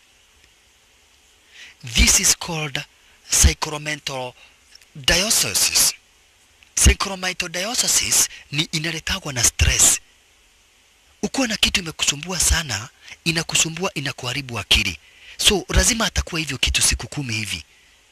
this is called sacramental diocese sacramental diocese ni inaletagwa na stress ukiwa na kitu imekusumbua sana inakusumbua inakuharibu akili so lazima atakuwa hivyo kitu siku kumi hivi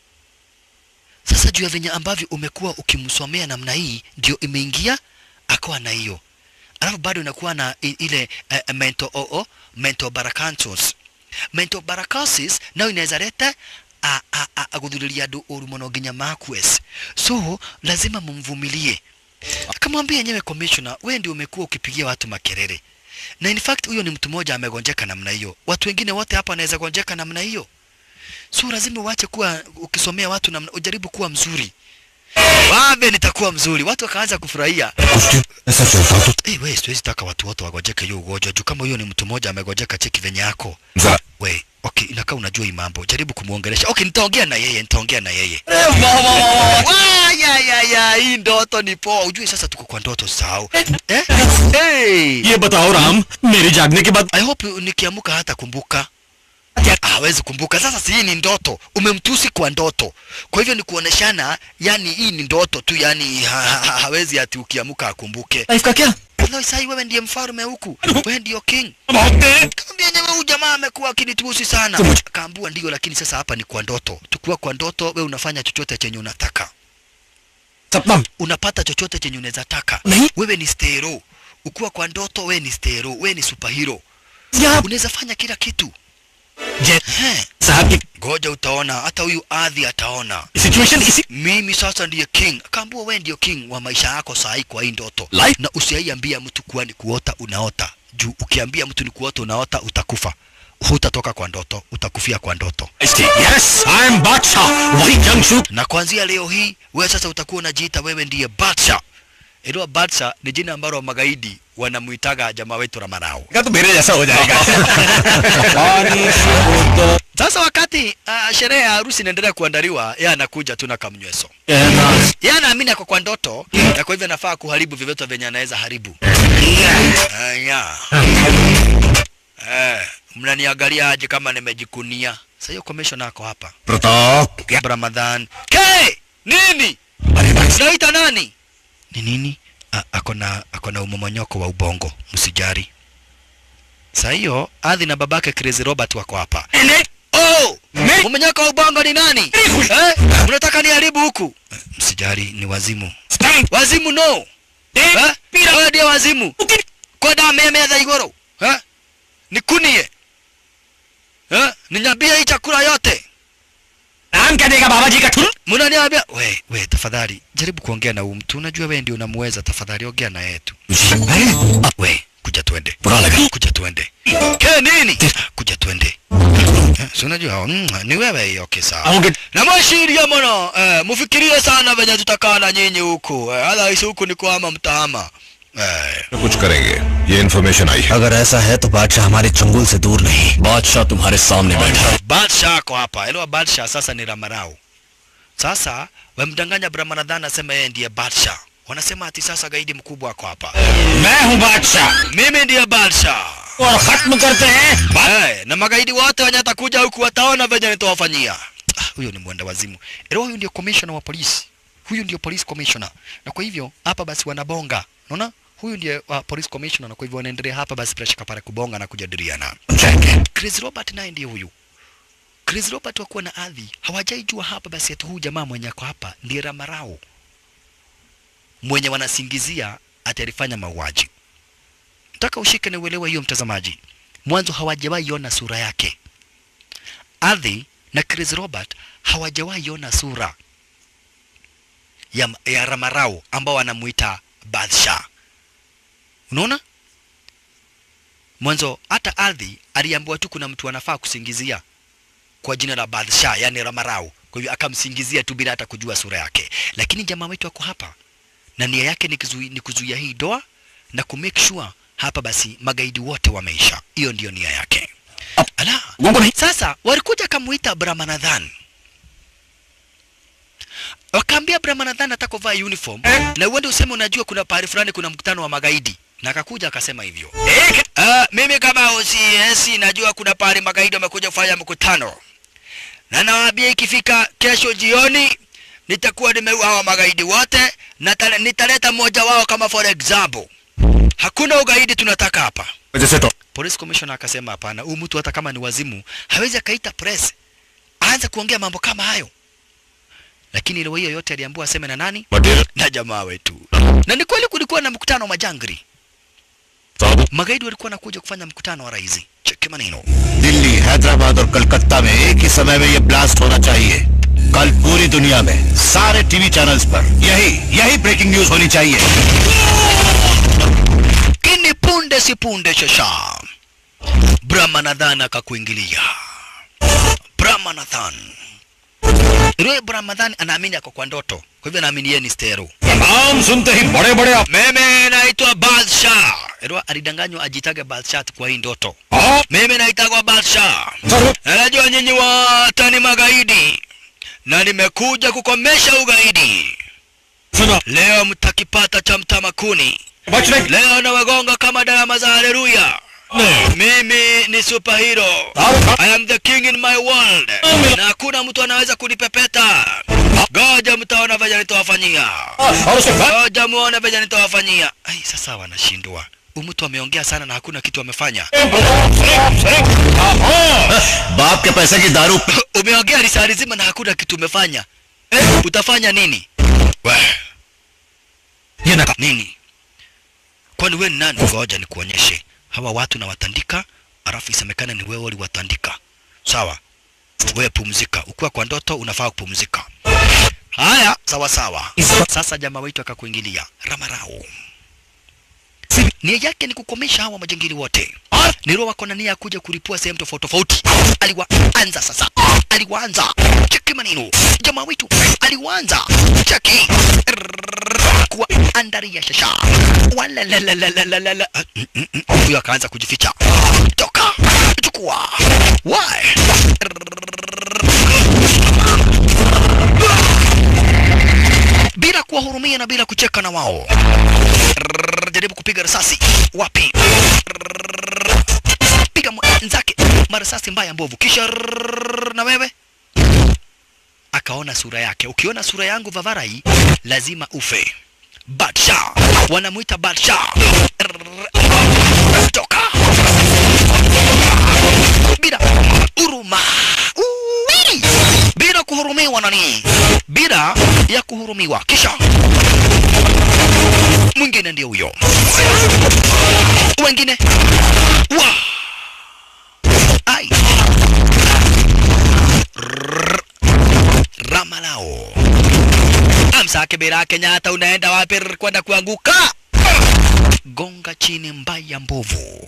sasa juu ya venye ambavyo umekuwa ukimsomea namna hii ndio imeingia akawa na hiyo alafu bado inakuwa na i- ile uh, mental oo mental barakantos mental barakansis nayo inaweza leta a- a- a- aguthuria andu uru muno nginya makwes so lazima mumvumilie akamwambia yenyewe commissioner wewe ndio umekuwa ukipigia watu makelele na in fact huyo ni mtu mmoja amegonjeka namna hiyo watu wengine wote hapa wanaweza gonjeka namna hiyo so lazima uache kuwa ukisomea watu namna ujaribu kuwa mzuri wame nitakuwa mzuri watu wakaanza kufurahia ऐसा चलता तो Eh, we siwezi taka watu wote wagonjeke hiyo ugonjwa juu kama huyo ni mtu mmoja amegonjeka cheki venye yako जरा we okay inakaa unajua hii mambo jaribu kumuongelesha okay nitaongea na yeye nitaongea na yeye Wa, ya ya ya hii ndoto ni poa ujue sasa tuko kwa ndoto sahau eh? hey. ये बताओ राम मेरी जागने के बाद I hope nikiamuka hata kumbuka hawezi kumbuka sasa si hii ni ndoto umemtusi kwa ndoto kwa hivyo ni kuoneshana yani hii ni ndoto tu yani ha, ha, hawezi ati ukiamuka akumbuke life का क्या Wallahi sai wewe ndiye mfalme huku wewe ndio king बहुत तेज Kaambia yenyewe huyu jamaa amekuwa akinitusi sana. Kaambua ndio, lakini sasa hapa ni kwa ndoto. Tukiwa kwa ndoto, we unafanya chochote chenye unataka, सपना unapata chochote chenye unaweza taka. नहीं Wewe ni stero. Ukiwa kwa ndoto, we ni stero, we ni superhero, यहाँ unaweza fanya kila kitu. जय He, साहब की ngoja utaona, hata huyu adhi ataona. Situation इसी Mimi sasa ndiye king. Akaambua we ndio king wa maisha yako saa hii kwa hii ndoto, Life? na usiaiambia mtu kuwa ni kuota unaota, juu ukiambia mtu ni kuota unaota utakufa. Hutatoka kwa ndoto, utakufia kwa ndoto. Yes I am Badshah वही जंगशू na kuanzia leo hii wewe sasa utakuwa unajiita wewe ndiye Badsha. Ilo Badsha ni jina ambalo magaidi wanamuitaga jamaa wetu Ramarao. का तो मेरे जैसा हो जाएगा Sasa wakati uh, sherehe ya harusi inaendelea kuandaliwa, yeye anakuja tu na kamnyweso. Yeye anaamini ako kwa ndoto na kwa hivyo anafaa kuharibu vyovyote venye anaweza haribu. Aya. Eh, mnaniangalia aje kama nimejikunia? Sasa hiyo commission ako hapa. Pratap Ramadhan. Ke! Nini? अरे भाई Naita nani? Ni nini? A- Ako na ako na umomonyoko wa ubongo, msijari. Saa hiyo Adhi na babake Crazy Robert wako hapa. Oh! Umonyoko wa ubongo ni nani? Eh? Unataka niharibu huku? Eh, Msijari ni wazimu. Wazimu no. Eh? Wewe ndiye wazimu. Kwa damu meme za igoro. Eh? Nikunie. Eh? Ninyambie hii chakula yote. नाम क्या देगा बाबा जी का ठुल Mnaniambia we we, tafadhali jaribu kuongea na huyu mtu. Unajua wewe ndio unamweza, tafadhali ongea na yeye tu. अरे Ah, we kuja twende, बुरा लगा kuja twende. Ke nini? Kuja twende. Eh, Si unajua mm, ni wewe hiyo, okay sawa. आओगे Na mwashiria mwana eh, mfikirie sana venye tutakaa na nyinyi huku eh, otherwise huku ni kuhama mtahama eh. कुछ करेंगे ये इन्फॉर्मेशन आई है अगर ऐसा है तो बादशाह हमारे चंगुल से दूर नहीं बादशाह तुम्हारे सामने बैठा है Badsha ako hapa. Elewa Badsha sasa ni Ramarau. Sasa wamdanganya Brahmanadhan asema yeye ndiye Badsha. Wanasema ati sasa gaidi mkubwa ako hapa. मैं हूँ बादशाह Mimi ndiye Badsha. और खत्म करते हैं Hey, na magaidi wote wenye atakuja huku wataona venye nitawafanyia. Ah, huyo ni mwenda wazimu. Elewa huyu ndio commissioner wa polisi. Huyu ndio police commissioner. Na kwa hivyo hapa basi wanabonga. Unaona? Huyu ndiye uh, police commissioner na kwa hivyo wanaendelea hapa basi bila shaka pale kubonga na kujadiliana. Chris Robert naye ndiye huyu. Chris Robert wakuwa na adhi hawajaijua hapa basi ati huyu jamaa mwenye ako hapa ndiye Ramarao mwenye wanasingizia ati alifanya mauaji. Nataka ushike na uelewe hiyo mtazamaji. Mwanzo hawajawahi ona sura yake. Adhi na Chris Robert hawajawahi ona sura ya, ya Ramarao ambao wanamuita Badsha. Unaona? Mwanzo hata Adhi aliambiwa tu kuna mtu anafaa kusingizia kwa jina la Badsha, yani Ramarao. Kwa hivyo akamsingizia tu bila hata kujua sura yake. Lakini jamaa wetu ako hapa na nia yake ni, kuzui, ni kuzuia hii doa na ku make sure hapa basi magaidi wote wameisha. Hiyo ndiyo nia yake. Ala, Gongo nahi. sasa walikuja kamuita Brahmanadhan, wakaambia Brahmanadhan ataka kuvaa uniform na uende useme unajua kuna pahali fulani kuna mkutano wa magaidi, na akakuja akasema hivyo. Uh, mimi kama OCS najua kuna pahali magaidi wamekuja kufanya mkutano, na nawaambia ikifika kesho jioni nitakuwa nimeua hawa magaidi wote na tale- nitaleta mmoja wao kama for example. Hakuna ugaidi tunataka hapa. जैसे तो Police commissioner akasema hapana, huyu mtu hata kama ni wazimu hawezi akaita press aanze kuongea mambo kama hayo. Lakini leo hiyo yote aliambiwa aseme na nani? Material Na jamaa wetu. Na ni kweli kulikuwa na mkutano wa majangri. साहब Magaidi walikuwa wanakuja kufanya mkutano wa rais. Cheki maneno. Delhi Hyderabad और कलकत्ता में एक ही समय में ये ब्लास्ट होना चाहिए कल पूरी दुनिया में सारे टीवी चैनल्स पर यही यही ब्रेकिंग न्यूज होनी चाहिए Kini punde si punde shasha. Brahmanadhan akakuingilia. Brahmanadhan. Yule Brahmanadhan anaamini ako kwa ndoto. Kwa hivyo anaamini yeye ni stero. नाम सुनते ही बड़े बड़े Mimi naitwa Balsha. Yule alidanganywa ajitage Balsha kwa hii ndoto. Mimi naitagwa Balsha. Na Najua nyinyi wote ni magaidi. Na nimekuja kukomesha ugaidi. सुनो Leo mtakipata cha mtamakuni. बचने Leo nawagonga kama darama za haleluya. Mimi ni superhero. I am the king in my world. Na hakuna mtu anaweza kunipepeta. Goja mtaona venye nitawafanyia. और उसके बाद Ngoja muone venye nitawafanyia. Ai, sasa wanashindwa. Huyu mtu ameongea sana na hakuna kitu amefanya. बाप के पैसे की दारू पी- Umeongea risali zima na hakuna kitu umefanya. Eh, utafanya nini? We, ये ना nini? Kwani wewe ni nani? Ngoja nikuonyeshe. Hawa watu nawatandika, alafu isemekane ni wewe uliwatandika. Sawa? Wewe pumzika. Ukiwa kwa ndoto unafaa kupumzika. Haya, sawa sawa. Sasa jamaa wetu akakuingilia Ramarao. Nia yake ni kukomesha hawa majangili wote. Nero wako na nia ya kuja kulipua sehemu tofauti tofauti. Aliwaanza sasa, aliwaanza cheki maneno. Jamaa wetu aliwaanza cheki kuwa andari ya shasha. Wala la la la la la la la. Ah, mm, mm, mm. Huyo akaanza kujificha. Toka, chukua. Why? bila kuwahurumia na bila kucheka na wao. Jaribu kupiga risasi wapi? Piga mwenzake marasasi mbaya mbovu, kisha na wewe. Akaona sura yake. Ukiona sura yangu Vavarai, lazima ufe. Badsha, wanamuita Badsha. Toka bila huruma, Uwi! bila kuhurumiwa nani, bila ya kuhurumiwa. Kisha mwingine ndio huyo, wengine wa ai Rrrr. Ramalao amsake bila Kenyatta, unaenda wapi? Rrrr, kwenda kuanguka. Gonga chini mbaya mbovu.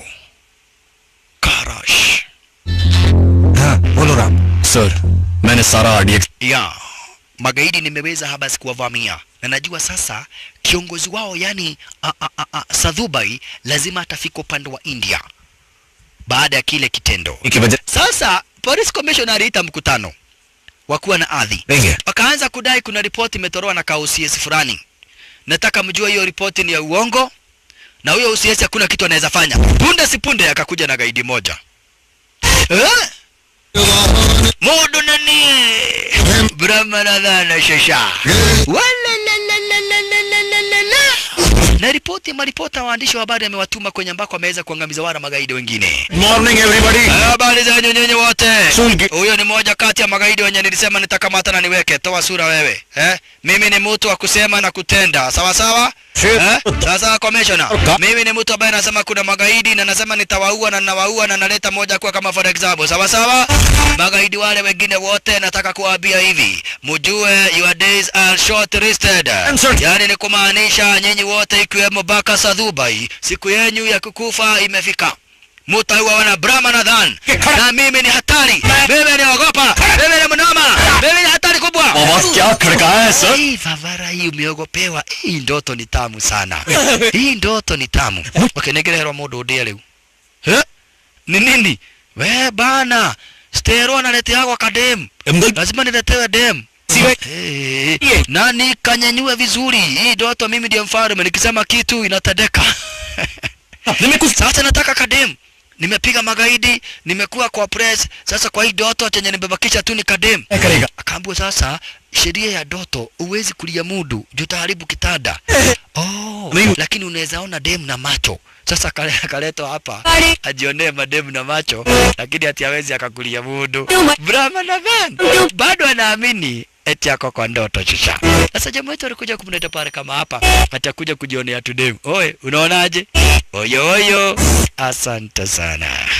Karash हाँ बोलो Ram sir मैंने सारा RDX ya magaidi nimeweza habasi kuwavamia na najua sasa kiongozi wao yani a, a, a, a, Sadhubai lazima atafika upande wa India baada ya kile kitendo. की वजह Sasa police commissioner aliita mkutano wa kuwa na ardhi, देंगे wakaanza kudai kuna ripoti imetolewa na kaucs fulani. Nataka mjue hiyo ripoti ni ya uongo, na huyo UCS hakuna kitu anaweza fanya. Punde si punde akakuja na gaidi moja eh? Mundu nani Brahmanadhana shasha Walalalalalalalala. na ripoti maripota waandishi wa habari amewatuma kwenye ambako ameweza kuangamiza wara magaidi wengine. Morning everybody Habari zenyu nyinyi wote. Sulgi. Huyo ni moja kati ya magaidi wenye nilisema nitakamata na niweke. Toa sura wewe. Eh? Mimi ni mtu wa kusema na kutenda. Sawa sawa? Eh? Sasa commissioner. Mimi ni mtu ambaye nasema kuna magaidi na nasema nitawaua na ninawaua na naleta moja kwa kama for example. Sawa sawa? Magaidi wale wengine wote nataka kuwaambia hivi. Mujue your days are short listed. Yaani ni kumaanisha nyinyi wote ikiwemo Baka Sadhubai, siku yenyu ya kukufa imefika. mutauawa na Brahmanadhan na mimi ni hatari, mimi ni ogopa, mimi ni mnoma, mimi ni hatari kubwa. आवाज क्या खड़काया है sir Hii vavara hii umeogopewa. Hii ndoto ni tamu sana. Hii ndoto ni tamu. Ukinegererwa mundu undia riu. He? Ni nini? We bana. Stero analeteagwa kadem. Lazima niletewe dem. Hey, na nikanyanyue vizuri. Hii ndoto mimi ndiye mfalme. Nikisema kitu inatendeka. Sasa nataka kadem. Nimepiga magaidi, nimekuwa kwa press. Sasa kwa hii ndoto chenye nimebakisha tu ni kadem. Akaambiwa sasa sheria ya ndoto huwezi kulia mudu juu utaharibu kitanda. Oh, lakini unaweza ona dem na macho. Sasa kale akaletwa hapa ajionee mademu na macho, lakini ati hawezi akakulia mudu. Brahma na van bado anaamini eti ako kwa ndoto shusha. Sasa jamaa wetu alikuja kumleta pale kama hapa, atakuja kujionea tu demu. Oe, unaonaje? Oyo oyo, asante sana.